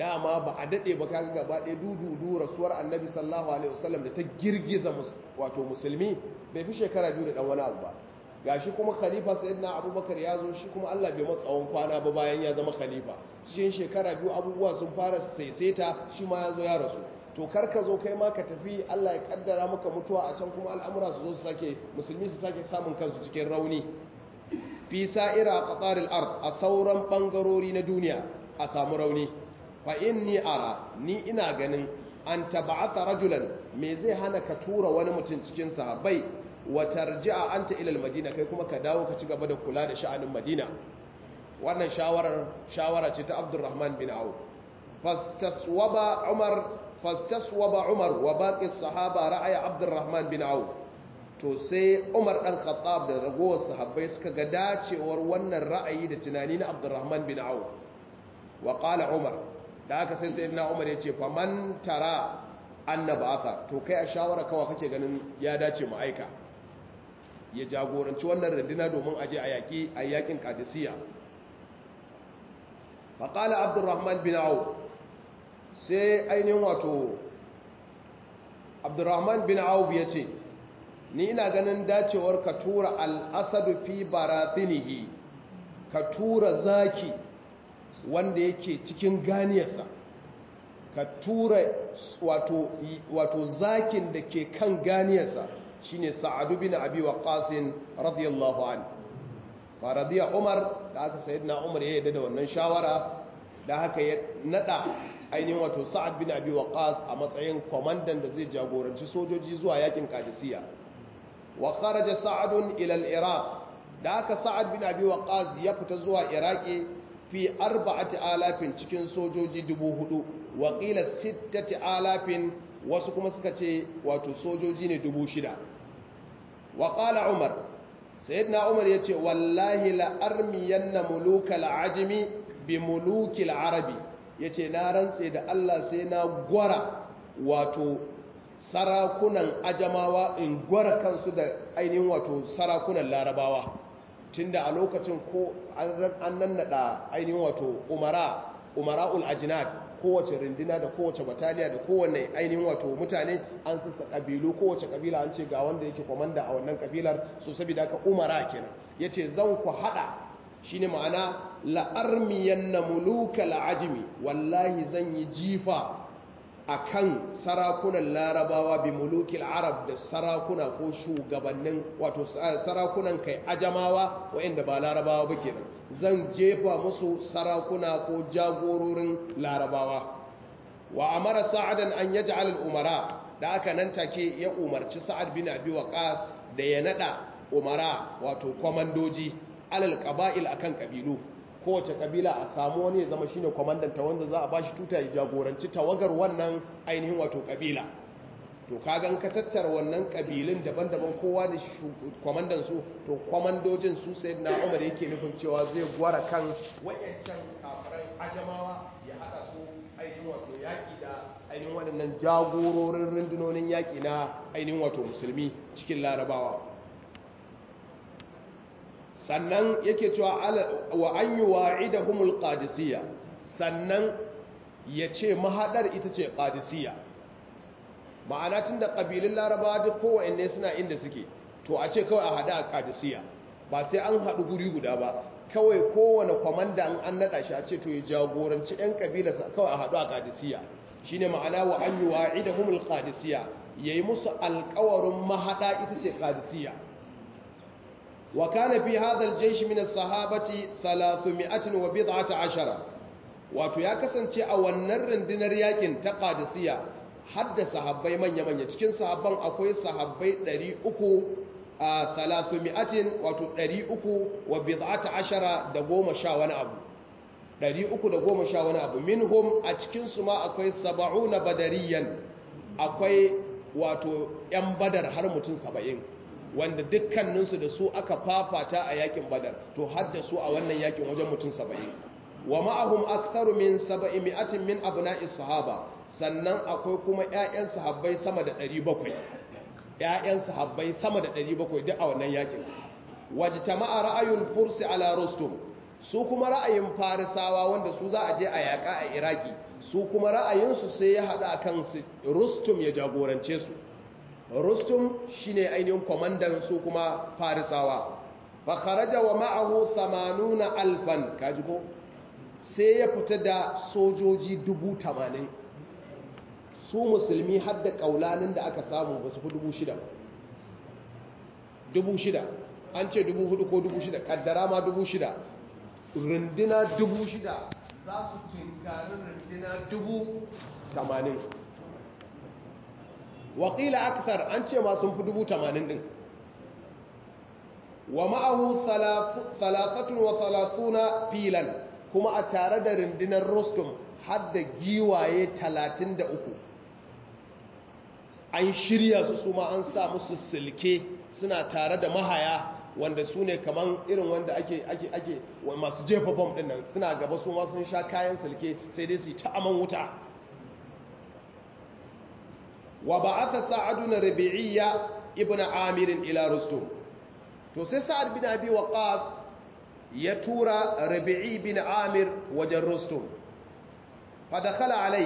dama ba a daɗe ba kaga gaba ɗaya dududu rasuwar annabi sallallahu alaihi wasallam da ta girgiza wato musulmi bai fi shekara biyu da ɗan wani abu ba gashi kuma khalifa sayyidina abubakar ya zo shi kuma allah bai masa tsawon kwana ba bayan ya zama khalifa cikin shekara biyu abubuwa sun fara saisaita shi ma ya zo ya rasu to kar ka zo kai ma ka tafi allah ya kaddara maka mutuwa a can kuma al'amura su zo su sake musulmi su sake samun kansu cikin rauni fi sa'ira qataril ard a sauran bangarori na duniya a samu rauni fa inni ara ni ina ganin an tab'atha rajulan me zai hana ka tura wani mutum cikin sahabbai wa tarji'a anta ila madina kai kuma ka dawo ka ci gaba da kula da sha'anin madina wannan shawarar shawara ce ta Abdurrahman bin Auf fastaswaba Umar fastaswaba Umar wa baqi sahaba ra'aya Abdurrahman bin Auf to sai Umar dan Khattab da ragowar sahabbai suka ga dacewar wannan ra'ayi da tunani na Abdurrahman bin Auf wa qala Umar da aka sai sayyidina Umar ya ce faman tara annabaka to kai a shawara kawa kake ganin ya dace mu aika ya jagoranci wannan runduna domin aje a yaki a yakin Qadisiyya fa qala Abdurrahman bin Auf sai ainihin wato Abdurrahman bin Auf ya ce ni ina ganin dacewar ka tura al'asadu fi baratinihi ka tura zaki wanda yake cikin ganiyarsa ka tura wato, wato zakin da ke kan ganiyarsa shine sa'adu bin abi waqasin radiyallahu an fa radiya umar da aka sayyidina umar ya yarda da wannan shawara da haka ya nada ainihin wato sa'ad bin abi waqas a matsayin kwamandan da zai jagoranci sojoji zuwa yakin qadisiyya wa kharaja sa'adun ila al-iraq da aka sa'ad bin abi waqas ya fita zuwa iraki fi arba'ati alafin cikin sojoji dubu hudu wa qila sittati alafin wasu kuma suka ce wato sojoji ne dubu shida wa qala umar sayyidina umar yace wallahi la armiyanna mulukal ajmi bi mulukil arabi yace na rantse da Allah sai na gwara wato sarakunan ajamawa in gwara kansu da ainihin wato sarakunan larabawa tunda a lokacin ko an nannada ainihin wato umara umara'ul ajinad kowace rindina da kowace bataliya da kowane ainihin wato mutane an sassa kabilu kowace kabila an ce ga wanda yake kwamanda a wannan kabilar so saboda ka umara kenan yace zan ku hada shine ma'ana la'armiyan na muluka la'ajimi wallahi zan yi jifa akan sarakunan larabawa bi mulukil arab da sarakuna ko shugabannin wato sarakunan kai ajamawa waɗanda ba larabawa ba kenan zan jefa musu sarakuna ko jagororin larabawa wa amara sa'adan an yaj'al al-umara da aka nan take ya umarci sa'ad bin abi waqas da ya nada umara wato komandoji alal qaba'il akan kabilu kowace kabila a samu wani ya zama shine kwamandanta wanda za a ba shi tuta ya jagoranci tawagar wannan ainihin wato kabila to kagan ka tattara wannan kabilun daban-daban kowa da kwamandan su to kwamandojin su sai na umar yake nufin cewa zai gwara kan wayancan kafiran ajamawa ya hada su ainihin wato yaki da ainihin waɗannan jagororin rundunonin yaki na ainihin wato musulmi cikin larabawa sannan yake cewa wa an yi wa'idahumul qadisiyya sannan ya ce mahadar ita ce qadisiyya ma'ana tun da ƙabilun larabawa duk kowanne suna inda suke to a ce kawai a haɗa a qadisiyya ba sai an haɗu guri guda ba kawai kowane kwamanda an naɗa shi a ce to ya jagoranci 'yan ƙabilarsa kawai a haɗu a qadisiyya shine ma'ana wa an yi wa'idahumul qadisiyya yayi musu alƙawarin mahaɗa ita ce qadisiyya وكان في هذا الجيش من الصحابة ثلاثمائة وبضعة عشرة wato ya kasance a wannan rundunar yakin ta qadisiyya hadda sahabbai manya manya cikin sahabban akwai sahabbai 300 a 300 wato 300 wa bid'ata ashara da goma sha wani abu 300 da goma sha wani abu minhum a cikin su ma akwai 70 badariyan akwai wato yan badar har mutum 70 wanda dukkaninsu da su aka fafata a yakin badar to hadda su a wannan yakin wajen mutum saba'in wa ma'ahum aktharu min saba'imi'atin min abna'is sahaba sannan akwai kuma ƴaƴan sahabbai sama da 700 ƴaƴan sahabbai sama da 700 duk a wannan yakin wajtama'a ra'ayul furs ala rustum su kuma ra'ayin farisawa wanda su za a je a yaƙa a iraki su kuma ra'ayinsu sai ya haɗa kan rustum ya jagorance su rustum shine ainihin kwamandan su kuma farisawa fa kharaja wa ma'ahu 80 alfan kaji ko sai ya fita da sojoji dubu tamanin su musulmi har da kaulanin da aka samu ba su fi dubu shida dubu shida an ce dubu hudu ko dubu shida kaddara ma dubu shida rundina dubu shida za su tinkari rundina dubu tamanin wakila aksar an ce ma sun fi dubu tamanin din wa ma'ahu talatatun wa talatuna filan kuma a tare da rundunar rostum har da giwaye 33 an shirya su su ma an sa musu silke suna tare da mahaya wanda su ne kaman irin wanda ake ake ake masu jefa bom din nan suna gaba su ma sun sha kayan silke sai dai su yi ta aman wuta wa ba'atha sa'adun rabi'iyya ibnu amir ila rustum to sai sa'ad bin abi waqas ya tura rabi'i bin amir wajen rustum fadakala alai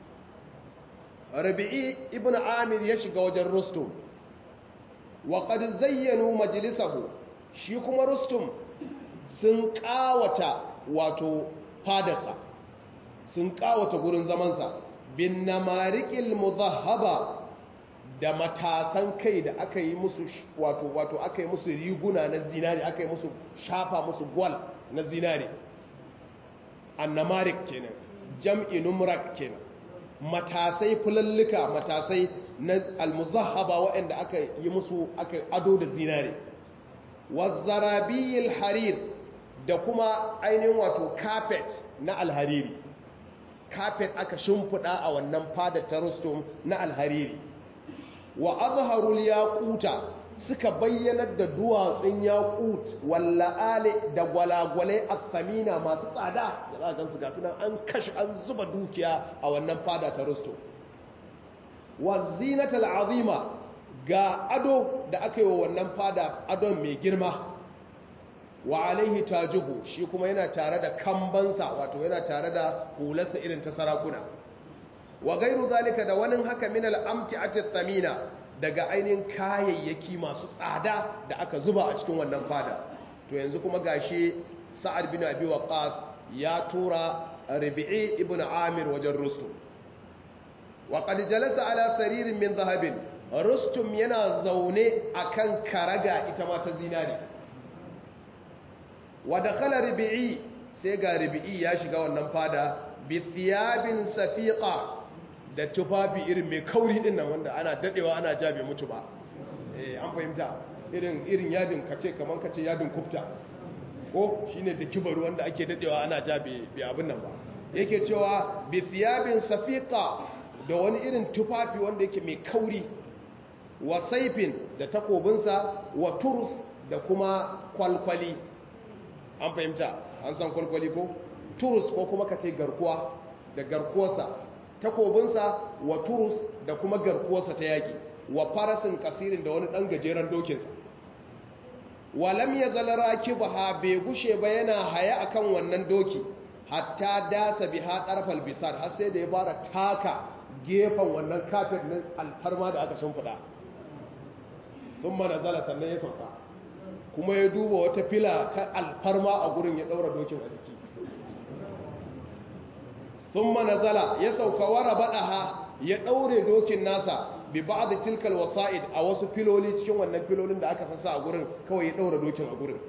rabi'i ibn amir ya shiga wajen rustum wa qad zayyanu majlisahu shi kuma rustum sun kawata wato fadarsa sun kawata gurin zamansa bin namarikil mudhahhaba da matasan kai da aka yi musu wato wato aka yi musu riguna na zinari aka yi musu shafa musu gwal na zinari annamarik kenan jam'i numrak kenan matasai fulallika matasai na almuzahaba waɗanda aka yi musu aka ado da zinari wazzarabiyil harir da kuma ainihin wato carpet na alhariri carpet aka shimfiɗa a wannan fadar ta rustum na alhariri wa azharul yaquta suka bayyanar da duwatsun yaqut walla'ale da gwalagwale athamina masu tsada da za gansu ga sunan an kashi an zuba dukiya a wannan fada ta rusto wa zinatal azima ga ado da aka yi wa wannan fada adon mai girma wa alaihi tajuhu shi kuma yana tare da kambansa wato yana tare da hularsa irin ta sarakuna wa gairu zalika da wani haka min al'amti'ati thamina daga ainihin kayayyaki masu tsada da aka zuba a cikin wannan fada to yanzu kuma gashi sa'ad bin abi waqas ya tura rabi'i ibn amir wajen rustum wa qad jalasa ala saririn min zahabin rustum yana zaune akan karaga ita ma ta zinari wa dakhala rabi'i sai ga rabi'i ya shiga wannan fada bi thiyabin safiqa da tufafi irin mai kauri din nan wanda ana dadewa ana ja bai mutu ba eh an fahimta irin irin yadin kace kaman kace yadin kufta ko shine da kibaru wanda ake dadewa ana ja bai abin nan ba yake cewa bi thiyabin safiqa da wani irin tufafi wanda yake mai kauri wa saifin da takobinsa wa turus da kuma kwalkwali an fahimta an san kwalkwali ko turus ko kuma kace garkuwa da garkuwarsa takobinsa wa turus da kuma garkuwarsa ta yaki wa farasin kasirin da wani ɗan gajeren dokinsa walam ya zalara kibaha bai gushe ba yana haya akan wannan doki hatta dasa biha ɗarfal bisar har sai da ya fara taka gefen wannan kafin nan alfarma da aka shimfiɗa sun mana zala sannan ya sauka kuma ya duba wata fila ta alfarma a gurin ya ɗaura dokin a jiki sun manazala ya sauka wara baɗaha ya ɗaure dokin nasa bi ba da tilkal wasa'id a wasu filoli cikin wannan filolin da aka sassa a gurin kawai ya ɗaura dokin a gurin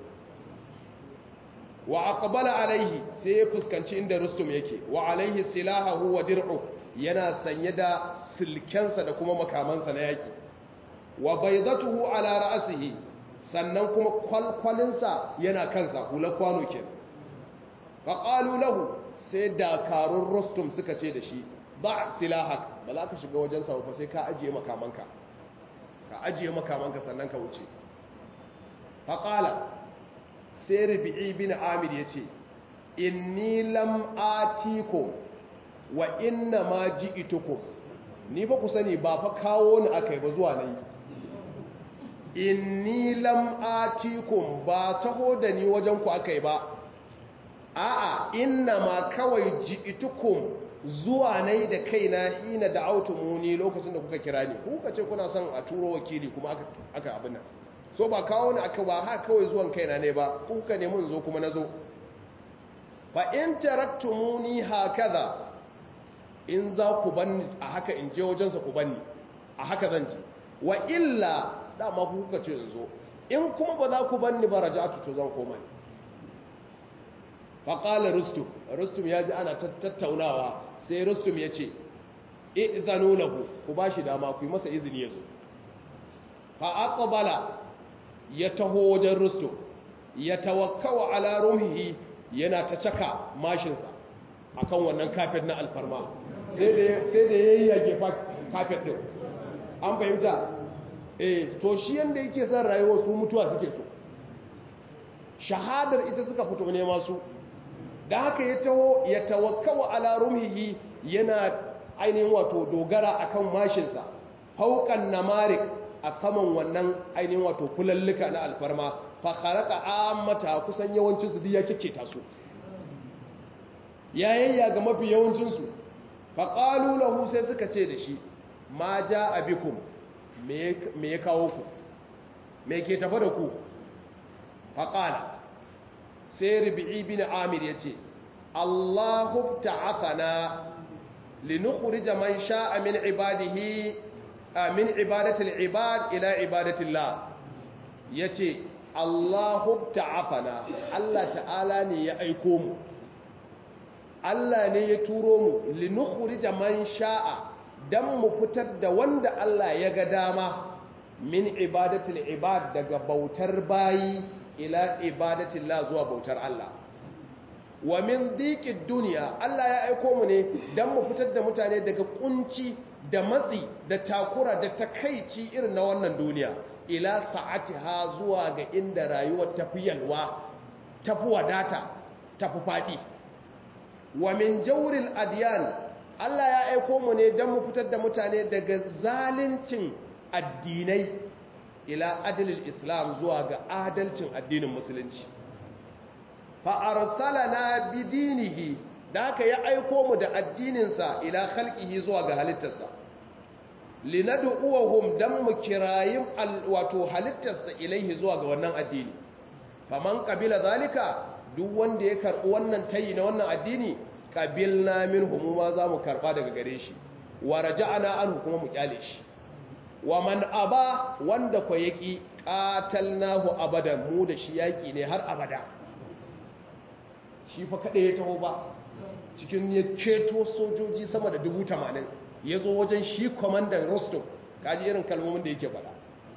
wa aqbala alaihi sai ya fuskanci inda rustum yake wa alaihi silahahu wa dir'u yana sanye da silkensa da kuma makamansa na yaki wa baydatuhu ala ra'sihi sannan kuma kwalkwalinsa yana kansa hular kwano kenan faqalu lahu sai dakarun rostum suka ce da shi ba silahak ba za ka shiga wajen sa ba sai ka ajiye makamanka ka ajiye makamanka sannan ka wuce faƙala sai rubi'i bin amir ya ce inni lam atiko wa inna ma ji itoko ni ba ku sani ba fa kawo ni aka yi ba zuwa na yi inni lam atikum ba taho da ni wajen ku aka yi ba a'a inna ma kawai ji'itukum zuwa nai da kaina hina da autumuni lokacin da kuka kira ni kuka ce kuna son a turo wakili kuma aka aka abin nan so ba kawo ni aka ba ha kawai zuwan kaina ne ba kuka ne mun zo kuma nazo fa in taraktumuni hakaza in za ku banni a haka in je wajensa ku banni a haka zan ji wa illa dama kuka ce in zo in kuma ba za ku banni ba raja'atu to zan koma ne faƙalar rustum rustum ya ji ana tattaunawa sai rustum ya ce izanu lahu ku ba shi dama ku yi masa izini ya zo fa'aƙabala ya taho wajen rustum ya tawakkawa ala rumhihi yana ta caka mashinsa a kan wannan kafet na alfarma sai da ya yi yage kafet ɗin an fahimta eh to shi yadda yake son rayuwa su mutuwa suke so shahadar ita suka fito ne masu da haka ya taho ya tawakkawa ala rumhihi yana ainihin wato dogara akan mashinsa fauqan namarik a saman wannan ainihin wato kulallika na alfarma fa kharaqa ammata kusan yawancin su duk ya kikketa su yayayya ga mafi yawancin su fa qalu lahu sai suka ce da shi ma jaa bikum me ya kawo ku me ke tafa da ku fa qala sai rubi'i bin amir ya ce allahu ta'afana linukhrija man sha'a min ibadihi min ibadatil ibad ila ibadatillah yace allahu ta'afana Allah ta'ala ne ya aiko mu Allah ne ya turo mu linukhrija man sha'a dan mu fitar da wanda Allah ya ga dama min ibadatil ibad daga bautar bayi ila ibadatillah zuwa bautar Allah wa min dhiqid dunya Allah ya aiko mu ne dan mu fitar da mutane daga kunci da matsi da takura da takaici irin na wannan duniya ila sa'atiha zuwa ga inda rayuwar tafi yalwa tafi wadata tafi fadi wa min jawril adyan Allah ya aiko mu ne dan mu fitar da mutane daga zalincin addinai ila adalil islam zuwa ga adalcin addinin musulunci fa arsalana bidinihi da aka ya aiko mu da addininsa ila khalqihi zuwa ga halittarsa linad'uhum dan mu kirayin wato halittarsa ilaihi zuwa ga wannan addini faman qabila zalika duk wanda ya karbi wannan tayi na wannan addini qabilna minhum ma za mu karba daga gare shi wa raja'na anhu kuma mu kyale shi wa man aba wanda kwa yaki qatalnahu abadan mu da shi yaki ne har abada shi fa kada ya taho ba cikin ya ceto sojoji sama da dubu tamanin ya zo wajen shi kwamandan rostov kaji irin kalmomin da yake faɗa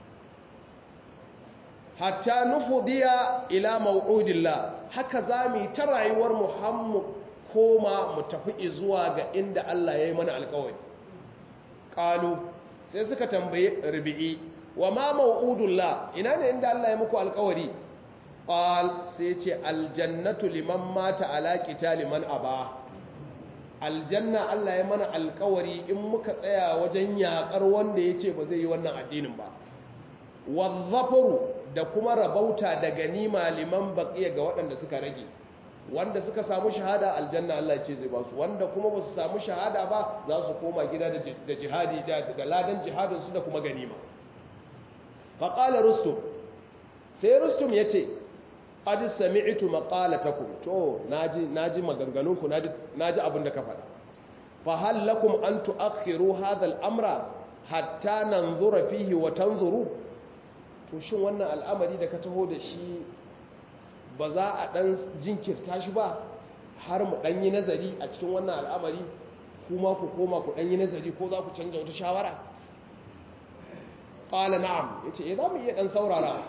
hatta nufudiya ila ma'udillah haka za mu yi ta rayuwar muhammu koma mu tafi zuwa ga inda Allah ya yi mana alkawari ƙalu sai suka tambaye rubi'i wa ma ma'udullah ina ne inda Allah ya muku alkawari ƙal sai ce aljannatu liman mata ala liman aba aljanna Allah ya mana alkawari in muka tsaya wajen yakar wanda ya ce ba zai yi wannan addinin ba wazzafaru da kuma rabauta da ganima liman baqiya ga waɗanda suka rage wanda suka samu shahada aljanna Allah ce zai ba su wanda kuma ba su samu shahada ba za su koma gida da jihadi da ladan jihadin su da kuma ganima faqala rustum sai rustum yace qad sami'tu maqalatakum to naji naji maganganunku naji naji abin da ka faɗa fa hal lakum an tu'akhiru hadha al-amra hatta nanzura fihi wa tanzuru to shin wannan al'amari da ka taho da shi ba za a dan jinkirta shi ba har mu dan yi nazari a cikin wannan al'amari kuma ku koma ku dan yi nazari ko za ku canja wata shawara qala na'am yace eh za mu iya dan saurara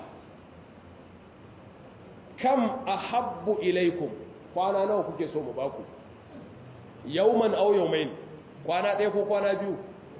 kam ahabbu ilaikum kwana nawa kuke so mu baku yauman aw yawmain kwana ɗaya ko kwana biyu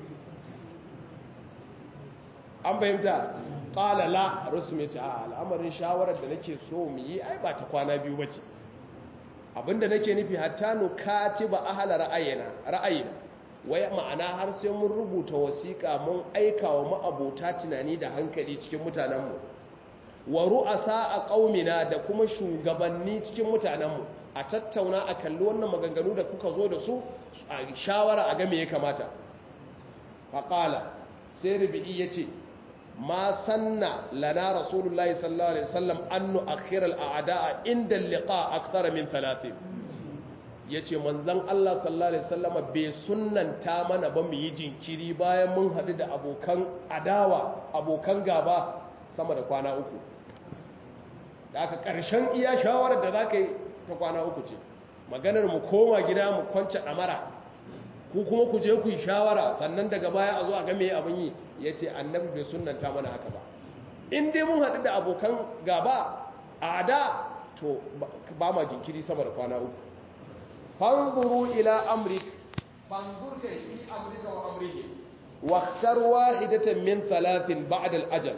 an fahimta qala la rusum yace a al'amarin shawarar da nake so mu yi ai ba ta kwana biyu bace abinda nake nufi hatta nu katiba ahla ra'ayina ra'ayina wai ma'ana har sai mun rubuta wasiƙa mun aika wa ma'abota tunani da hankali cikin mutanenmu wa ru'asa a ƙaumina da kuma shugabanni cikin mutanenmu a tattauna a kalli wannan maganganu da kuka zo da su a shawara a game ya kamata faƙala sai rubi'i ya ce ma sanna lana rasulullahi sallallahu alaihi wasallam annu akhiral a'da'a inda liqa akthara min 30 yace manzon Allah sallallahu alaihi wasallama bai sunnanta mana ba mu yi jinkiri bayan mun hadu da abokan adawa abokan gaba sama da kwana uku da aka karshen iya shawarar da zaka yi ta kwana uku ce maganar mu koma gida mu kwance damara ku kuma ku je ku yi shawara sannan daga baya a zo a ga me abin yi ya ce annabi bai sunanta mana haka ba in dai mun haɗu da abokan gaba a da to ba ma jinkiri sama da kwana uku fanzuru ila amrik fanzur kai fi amrika wa amrihi waqtar wahidatan min thalathin ba'da al-ajal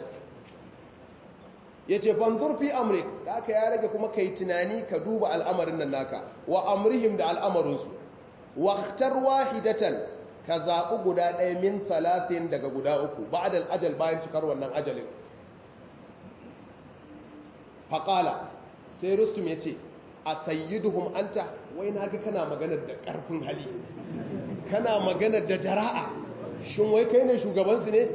yace fanzur fi amrik da aka ya rage kuma kai tunani ka duba al'amarin nan naka wa amrihim da al'amarinsu waqtar wahidatan ka zaɓi guda ɗaya min talatin daga guda uku ba da ajal bayan cikar wannan ajalin faƙala sai rustum ya ce a sayyiduhum anta wai na ga kana maganar da ƙarfin hali kana maganar da jara'a shin wai kai ne shugabansu ne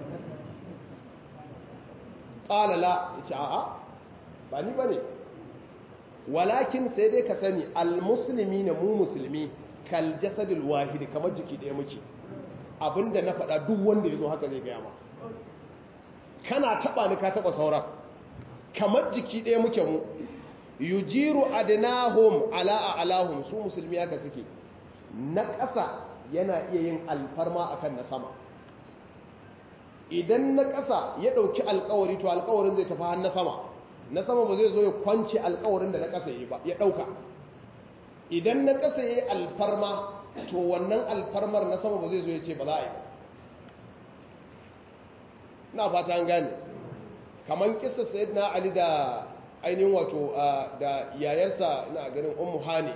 ƙalala ya ce a'a ba ni ba ne walakin sai dai ka sani al-musulmi na mu musulmi kal jasadul wahidi kamar jiki ɗaya muke abinda na faɗa duk wanda ya zo haka zai gaya ma kana taɓa ni ka taɓa sauran kamar jiki ɗaya muke mu yujiru adnahum ala alahum su musulmi haka suke na ƙasa yana iya yin alfarma akan na sama idan na ƙasa ya ɗauki alƙawari to alƙawarin zai tafi har na sama na sama ba zai zo ya kwance alƙawarin da na ƙasa ya ɗauka idan na ƙasa ya yi alfarma to wannan alfarmar na sama ba zai zo ya ce ba za a yi na fata an gane kamar kisa sayid na ali da ainihin wato da yayarsa na ganin ummu hani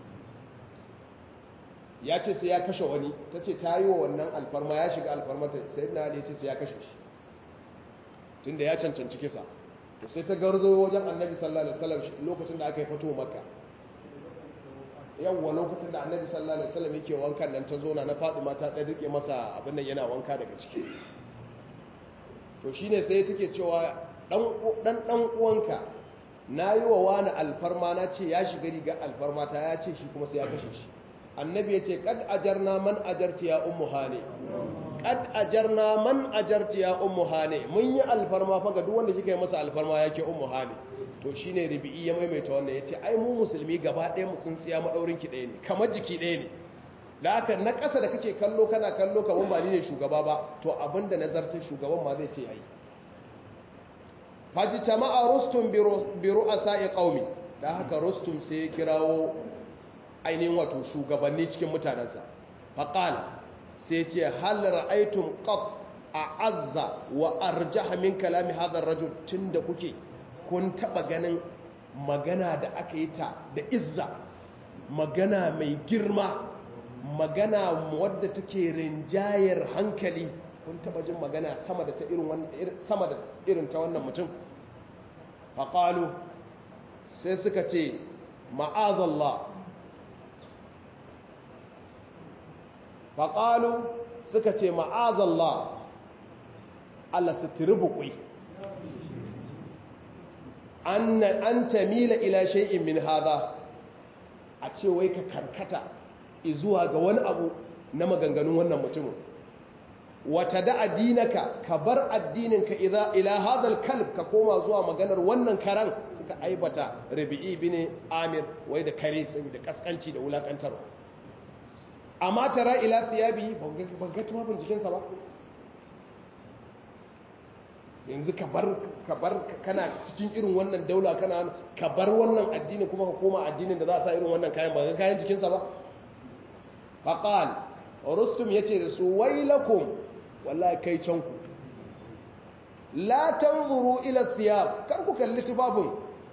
ya ce sai ya kashe wani ta ce ta yi wa wannan alfarma ya shiga alfarmata sayid na ali ya ce sai ya kashe shi tunda ya cancanci kisa to sai ta garzo wajen annabi sallallahu alaihi wasallam lokacin da aka yi fito makka yawwa lokacin da annabi sallallahu alaihi wasallam yake wankan nan ta zona na Fatima ta dan rike masa abin nan yana wanka daga ciki to shine sai take cewa dan dan dan uwanka nayi wa wani alfarma na ce ya shiga riga alfarma ta ya ce shi kuma sai ya kashe shi annabi ya ce kad ajarna man ajarti ya ummu hane kad ajarna man ajarti ya ummu hane mun yi alfarma fa ga duk wanda kika yi masa alfarma yake ummu hane to shi ne ribi'i ya maimaita wannan ya ce ai mu musulmi gaba ɗaya mu tsintsiya maɗaurin ki ɗaya ne kamar jiki ɗaya ne da aka na ƙasa da kake kallo kana kallo kamar ba ni ne shugaba ba to abinda nazartar shugaban ma zai ce yayi faji tama'a rustum bi ru'asa'i qaumi da haka rustum sai ya kirawo ainihin wato shugabanni cikin mutanensa faqala sai ce hal ra'aytum qat a'azza wa arjaha min kalami hadha ar-rajul tunda kuke kun taba ganin magana da aka yi ta da izza magana mai girma magana wadda take rinjayar hankali kun taba jin magana sama da ta irin sama da irin ta wannan mutum faqalu sai suka ce ma'azallah faqalu suka ce ma'azallah Allah su tiribuƙi an tamila ila shay'in min hada a ce wai ka karkata zuwa ga wani abu na maganganun wannan mutumin wata da addinaka ka bar addininka ila hadal kalb ka koma zuwa maganar wannan karan suka aibata rabi'i bin amir wai da kare saboda kaskanci da wulakantarwa amma tara ila thiyabi ban ga tufafin jikinsa ba yanzu ka bar kana cikin irin wannan daula kana ka bar wannan addini kuma ka koma addinin da za a sa irin wannan kayan ba kayan jikinsa ba faqal rustum yace da su wailakum wallahi kai can ku la tanzuru ila thiyab kar ku kalli tufafin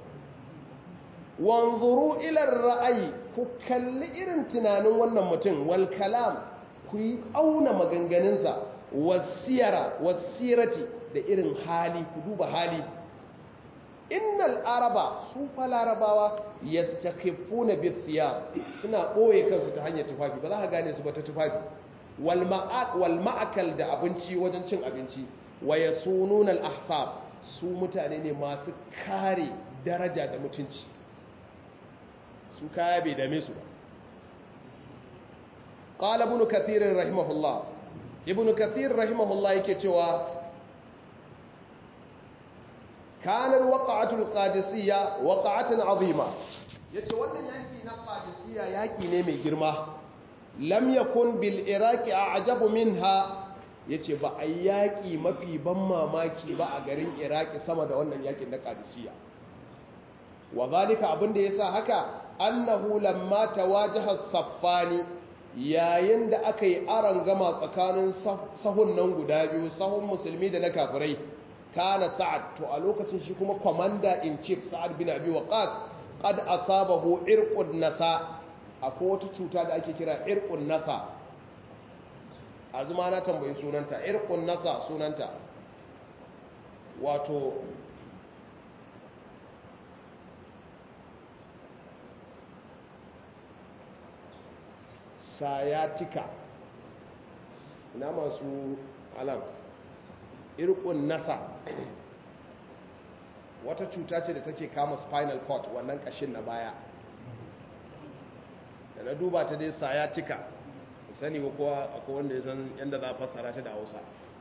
wanzuru ila ra'ayi ku kalli irin tunanin wannan mutum wal kalam ku yi auna maganganunsa wasiyara wasirati da irin hali ku duba hali innal araba su fa larabawa yastakhifuna bithiyab suna boye kansu ta hanyar tufafi ba za ka gane su ba ta tufafi wal ma'akal da abinci wajen cin abinci wa yasununa al ahsab su mutane ne masu kare daraja da mutunci su kaya bai dame su ba qala ibn kathir rahimahullah ibn kathir rahimahullah yake cewa kanar waƙa'atul qadisiyya waƙa'atun azima yace wannan yaki na qadisiyya yaki ne mai girma lam yakun bil iraqi a'jabu minha yace ba a yaki mafi ban mamaki ba a garin iraki sama da wannan yakin na qadisiyya wa zalika abinda yasa haka annahu lamma tawajaha saffani yayin da aka yi aron gama tsakanin sahun nan guda biyu sahun musulmi da na kafirai kana sa'ad to a lokacin shi kuma commander in chief sa'ad bin abi waqas qad asabahu irqun nasa akwai wata cuta da ake kira irqun nasa azuma na tambayi sunanta irqun nasa sunanta wato sayatika ina masu alam irkun nasa wata cuta ce da take kama spinal cord wannan kashin na baya da na duba ta dai sayatika sani ba kowa akwai wanda ya san yadda za a fassara ta da hausa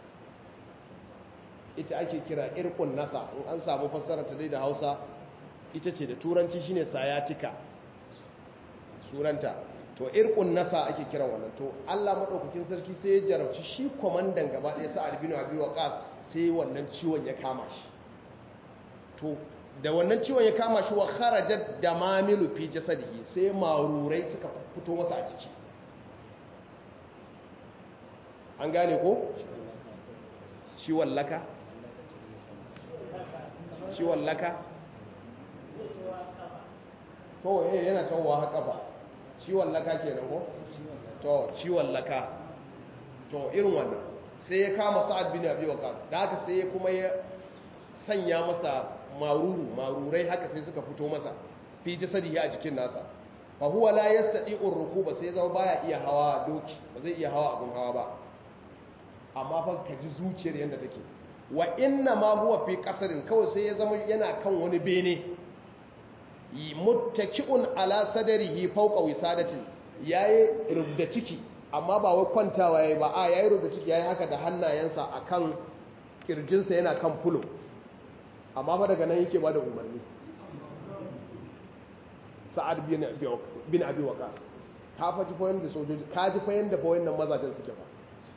ita ake kira irkun nasa in an samu fassara ta dai da hausa ita ce da turanci shine sayatika suranta to irkun nasa ake kiran wannan to Allah madaukakin sarki sai ya jarabci shi komandan gaba ɗaya sa albino abi waqas sai wannan ciwon ya kama shi to da wannan ciwon ya kama shi wa kharajat damamilu fi jasadihi sai marurai suka fito masa a ciki an gane ko ciwon laka ciwon laka to eh yana tawowa haka ba ciwon laka ke ko? to ciwon laka to irin wannan sai ya kama sa'ad bin abi waqas da haka sai ya kuma ya sanya masa maruru marurai haka sai suka fito masa fi jasadihi a jikin nasa fa huwa la yastati'u rukuba sai zama baya iya hawa doki ba zai iya hawa abun hawa ba amma fa ka ji zuciyar yanda take wa inna ma huwa fi qasarin kawai sai ya zama yana kan wani bene muttaki'un ala sadarihi fawqa wisadatin yayi rubda ciki amma ba wai kwantawa yayi ba a yayi rubda ciki yayi haka da hannayensa akan kirjinsa yana kan fulo amma fa daga nan yake ba da umarni sa'ad bin bin abi waqas ka faji fa yanda sojoji ka ji fa yanda fa wayannan mazajen suke fa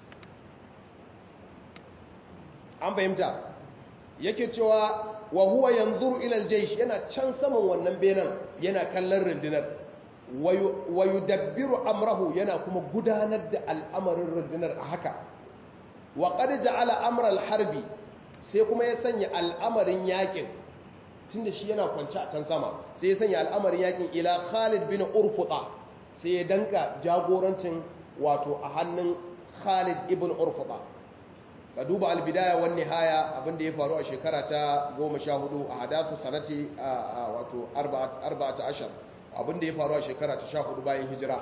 an fahimta yake cewa wa huwa yanzuru ila aljaysh yana can saman wannan benan yana kallon rundunar wa yudabbiru amrahu yana kuma gudanar da al'amarin rundunar a haka wa qad ja'ala amra alharbi sai kuma ya sanya al'amarin yakin tunda shi yana kwance a can sama sai ya sanya al'amarin yakin ila Khalid bin Urfuta sai ya danka jagorancin wato a hannun Khalid ibn Urfuta ka duba albidaya wani haya abinda ya faru a shekara ta goma sha hudu a hadathu sanati wato arba ta ashar abinda ya faru a shekara ta sha hudu bayan hijira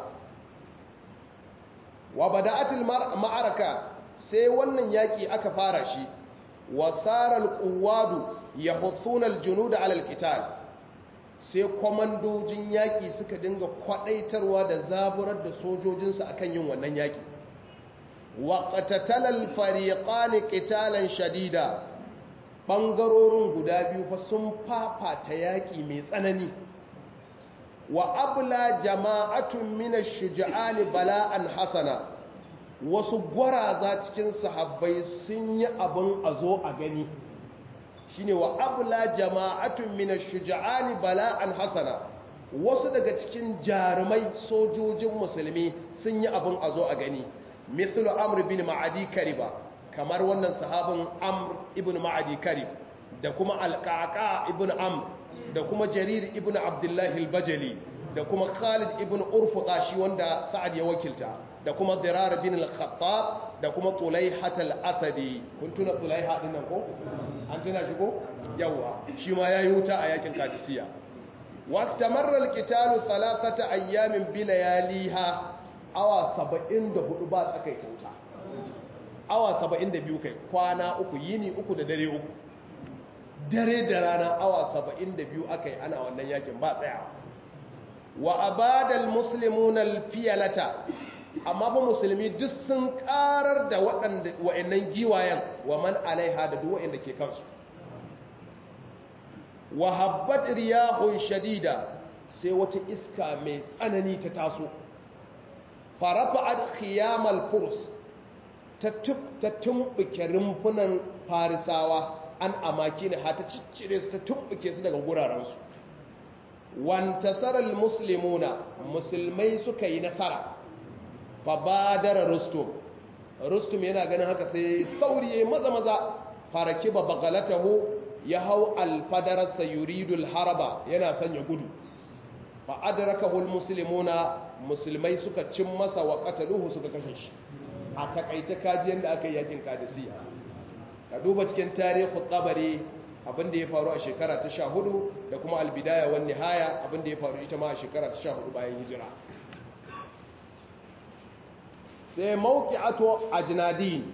wa bada'atil ma'araka sai wannan yaki aka fara shi wa saral quwadu yahuthuna aljunuda ala alqital sai komandojin yaki suka dinga kwadaitarwa da zaburar da sojojinsu akan yin wannan yaki waƙatatal alfariƙani ƙitalan shadida ɓangarorin guda biyu fa sun fafata yaƙi mai tsanani wa abla jama'atun mina shuja'ani bala'an hasana wasu gwaraza cikin sahabbai sun yi abin a zo a gani shine wa abla jama'atun mina shuja'ani bala'an hasana wasu daga cikin jarumai sojojin musulmi sun yi abin a zo a gani mithlu amr bin ma'adi kariba kamar wannan sahabin amr ibn ma'adi karib da kuma alqaqa ibn amr da kuma jarir ibn abdullahi al-bajali da kuma khalid ibn urfuta shi wanda sa'ad ya wakilta da kuma dirar bin al-khattab da kuma tulaihatul asadi kun tuna tulaiha din nan ko an tuna shi ko yawa shi ma yayi wuta a yakin kadisiya wastamarra alqitalu thalathata ayyamin bilayaliha awa 74 ba tsakaita wuta awa 72 kai kwana uku yini uku da dare uku dare da rana awa 72 akai ana wannan yakin ba tsayawa wa abadal muslimuna alfiyalata amma ba musulmi duk sun karar da waɗanda wa'annan giwayen wa man alaiha da duk wa'anda ke kansu wa habbat riyahun shadida sai wata iska mai tsanani ta taso farafa'at khiyamal furs ta tumbuke rumfunan farisawa an amaki ne ha ta ciccire su ta tumbuke su daga gurarensu wantasarar musulmuna musulmai suka yi nasara fa badara rustum rustum yana ganin haka sai sauri ya maza maza faraki ba bagalatahu ya hau alfadararsa yuridul haraba yana sanya gudu fa adrakahu almuslimuna musulmai suka cin masa wa qataluhu suka kashe shi a takaice kajiyan da aka yi yakin kadisiya ka duba cikin tarihi tsabari abinda ya faru a shekara ta sha hudu da kuma albidaya wani nihaya abinda ya faru ita ma a shekara ta sha hudu bayan hijira sai mauki ato a jinadin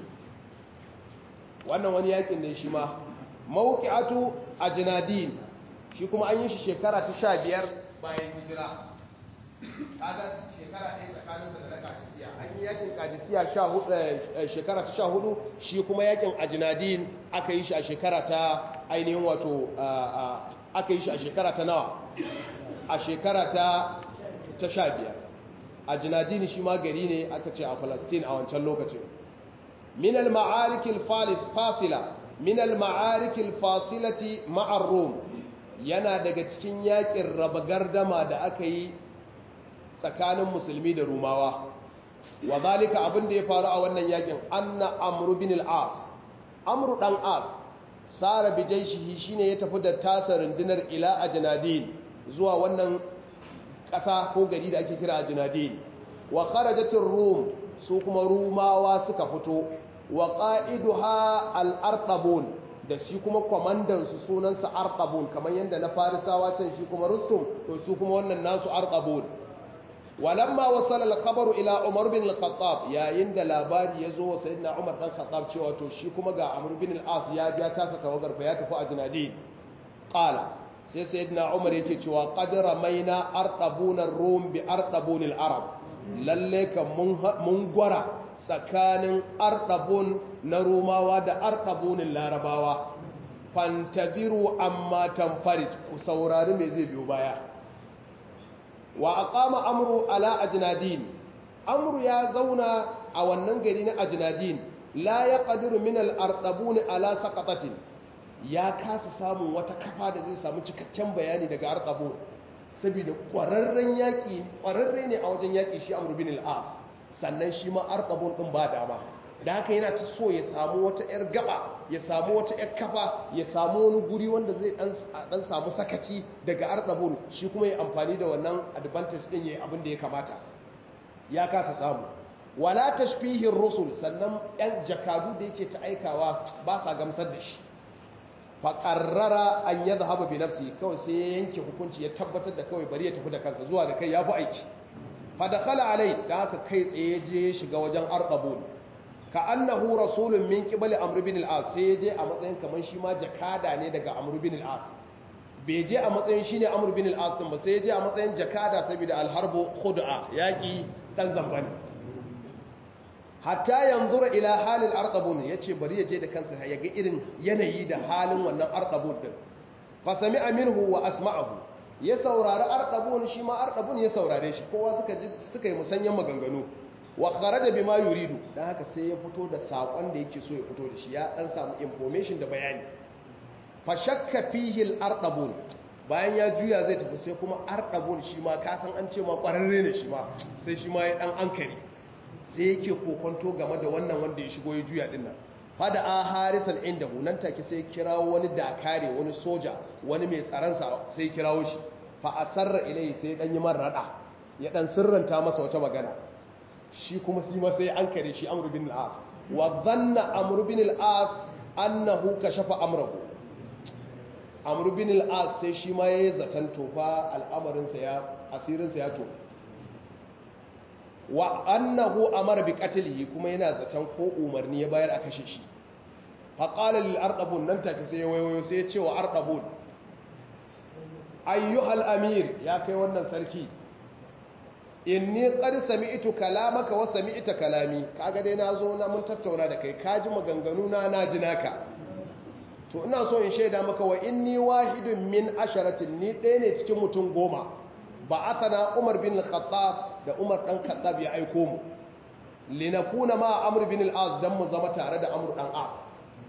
wannan wani yakin ne shi ma mauki ato a jinadin shi kuma an yi shi shekara ta sha biyar bayan hijira kaga shekara ɗaya tsakaninsa da na kadisiya an yi yakin kadisiya shekara ta sha hudu shi kuma yakin ajinadin aka yi shi a shekara ta ainihin wato aka yi shi a shekara ta nawa a shekara ta ta sha biyar ajinadin shi ma gari ne aka ce a falastin a wancan lokacin minal ma'arikil fasila minal ma'arikil fasilati ma'ar rom yana daga cikin yakin raba gardama da aka yi tsakanin musulmi da rumawa wa zalika abin da ya faru a wannan yakin anna amru bin al-as amru dan as sara bi jaishihi shine ya tafi da tasa rundunar ila ajnadin zuwa wannan ƙasa ko gari da ake kira ajnadin wa kharajatir rum su kuma rumawa suka fito wa qa'iduha al-artabun da shi kuma kwamandan su sunansa artabun kamar yadda na farisawa can shi kuma rustum to su kuma wannan nasu artabun walamma wasala al-khabaru ila Umar bin al-Khattab yayin da labari yazo wa sayyidina Umar dan Khattab cewa to shi kuma ga Amr bin al-As ya ja tasa tawagar fa ya tafi ajnadi qala sai sayyidina Umar yake cewa qad ramaina artabuna ar-rum bi artabun al-arab lalle kan mun mun gwara tsakanin artabun na rumawa da artabun larabawa fantaziru amma tanfarid ku saurari me zai biyo baya wa aqama amru ala ajnadin amru ya zauna a wannan gari na ajnadin la yaqdiru min al-artabun ala saqatatin ya kasa samun wata kafa da zai samu cikakken bayani daga artabun saboda kwararren yaki kwararre ne a wajen yaki shi amru bin al-as sannan shi ma artabun din ba dama da haka yana ta so ya samu wata yar gaba ya samu wata yar kafa ya samu wani guri wanda zai dan samu sakaci daga artabun shi kuma ya amfani da wannan advantage din yayi abin da ya kamata ya kasa samu wala tashfihin rusul sannan yan jakadu da yake ta aikawa ba sa gamsar da shi fa qarrara an yadhhaba bi nafsi kawai sai ya yanke hukunci ya tabbatar da kawai bari ya tafi da kansa zuwa da kai ya fi aiki fa dakhala alai da haka kai tsaye je shiga wajen arqabun ka annahu rasulun min qibali amr bin al-as sai je a matsayin kaman shi ma jakada ne daga amr bin al-as bai je a matsayin shine amr bin al-as din ba sai je a matsayin jakada saboda al-harbu khud'a yaki dan zambani hatta yanzura ila halil arqabun yace bari ya je da kansa ya ga irin yanayi da halin wannan arqabun din fa sami'a minhu wa asma'ahu ya saurari arqabun shi ma arqabun ya saurare shi kowa suka ji suka yi musanyan maganganu wa kharaja bima yuridu dan haka sai ya fito da sakon da yake so ya fito da shi ya dan samu information da bayani fa shakka fihi al-arqabun bayan ya juya zai tafi sai kuma arqabun shi ma ka san an ce ma kwararre ne shi ma sai shi ma ya dan ankari sai yake kokonto game da wannan wanda ya shigo ya juya din nan fada a harisan inda nan take sai kirawo wani dakare wani soja wani mai tsaransa sai kirawo shi fa asarra ilai sai dan yi marrada ya dan sirranta masa wata magana shi kuma shi ma sai an kare shi amru bin al-as wa dhanna amr bin al-as annahu kashafa amrahu amr bin al-as sai shi ma yayi zatan tofa al'amarin sa ya asirin sa ya to wa annahu amara bi qatlihi kuma yana zatan ko umarni ya bayar a kashe shi fa qala lil arqabun nan take sai wayo sai ya ce wa arqabun ayyuhal amir ya kai wannan sarki inni qad sami'tu kalamaka wa sami'ta kalami kaga dai nazo na mun tattauna da kai kaji maganganu na naji naka to ina so in shaida maka wa inni wahidun min asharatin ni ɗaya ne cikin mutum goma ba asana Umar bin al-Khattab da Umar dan Khattab ya aiko mu linakuna ma Amr bin al-As dan mu zama tare da Amr dan As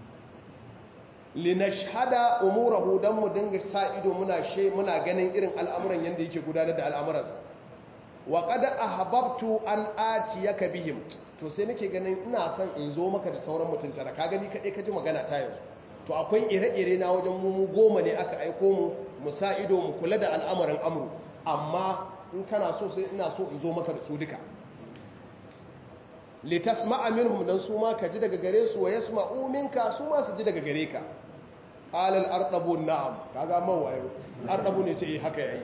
linashhada umurahu dan mu dinga sa ido muna she muna ganin irin al'amuran yanda yake gudanar da al'amuransa wa qad ahbabtu an atiyaka bihim to sai nake ganin ina son in zo maka da sauran mutum tara ka gani kadai ka ji magana ta yanzu to akwai ire-ire na wajen mu goma ne aka aiko mu mu sa ido mu kula da al'amuran amru amma in kana so sai ina so in zo maka da su duka litasma'a minhum dan su ma ka ji daga gare su wa yasma'u minka su ma su ji daga gare ka alal arqabu na'am kaga mawaye arqabu ne ce eh haka yayi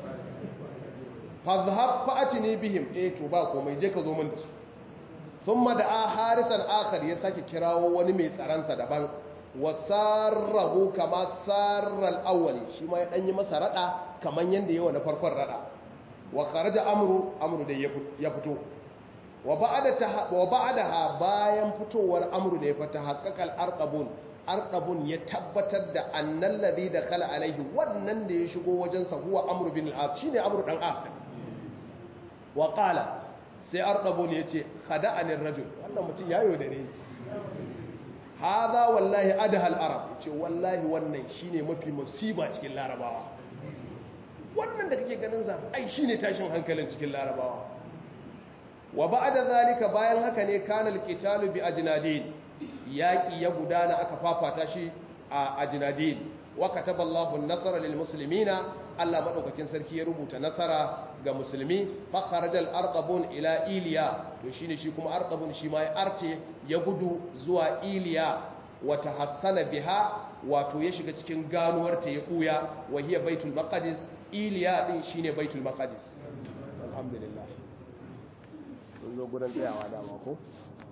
fazhab fa'atini bihim eh to ba komai je ka zo min da su thumma da harisan akhar ya sake kirawo wani mai tsaransa daban wasarrahu kama sarral awwali shi ma ya dan yi masa rada kaman yanda yawa na farkon rada wa kharaja amru amru da ya fito wa ba'da wa ba'daha bayan fitowar amru ne fa tahaqqaqal arqabun arqabun ya tabbatar da annal ladhi dakhala alaihi wannan da ya shigo wajen sa huwa amru bin al-as shine amru dan as wa qala sai arqabun yace khada'ani ar-rajul wannan mutum yayo da ne hada wallahi adhal arab ce wallahi wannan shine mafi musiba cikin larabawa wannan da kake ganin sa ai shine tashin hankalin cikin larabawa wa ba'da zalika bayan haka ne kana alqitalu bi ajnadin yaqi ya gudana aka fafata shi a ajnadin wa kataballahu an-nasra lil muslimina Allah madaukakin sarki ya rubuta nasara ga musulmi fa kharajal arqabun ila iliya to shine shi kuma arqabun shi ma ya arce ya gudu zuwa iliya wa tahassana biha wato ya shiga cikin ganuwar ta ya kuya wa hiya baitul maqdis iliya din shine baitul maqdis alhamdulillah mun zo gurin tsayawa dama ko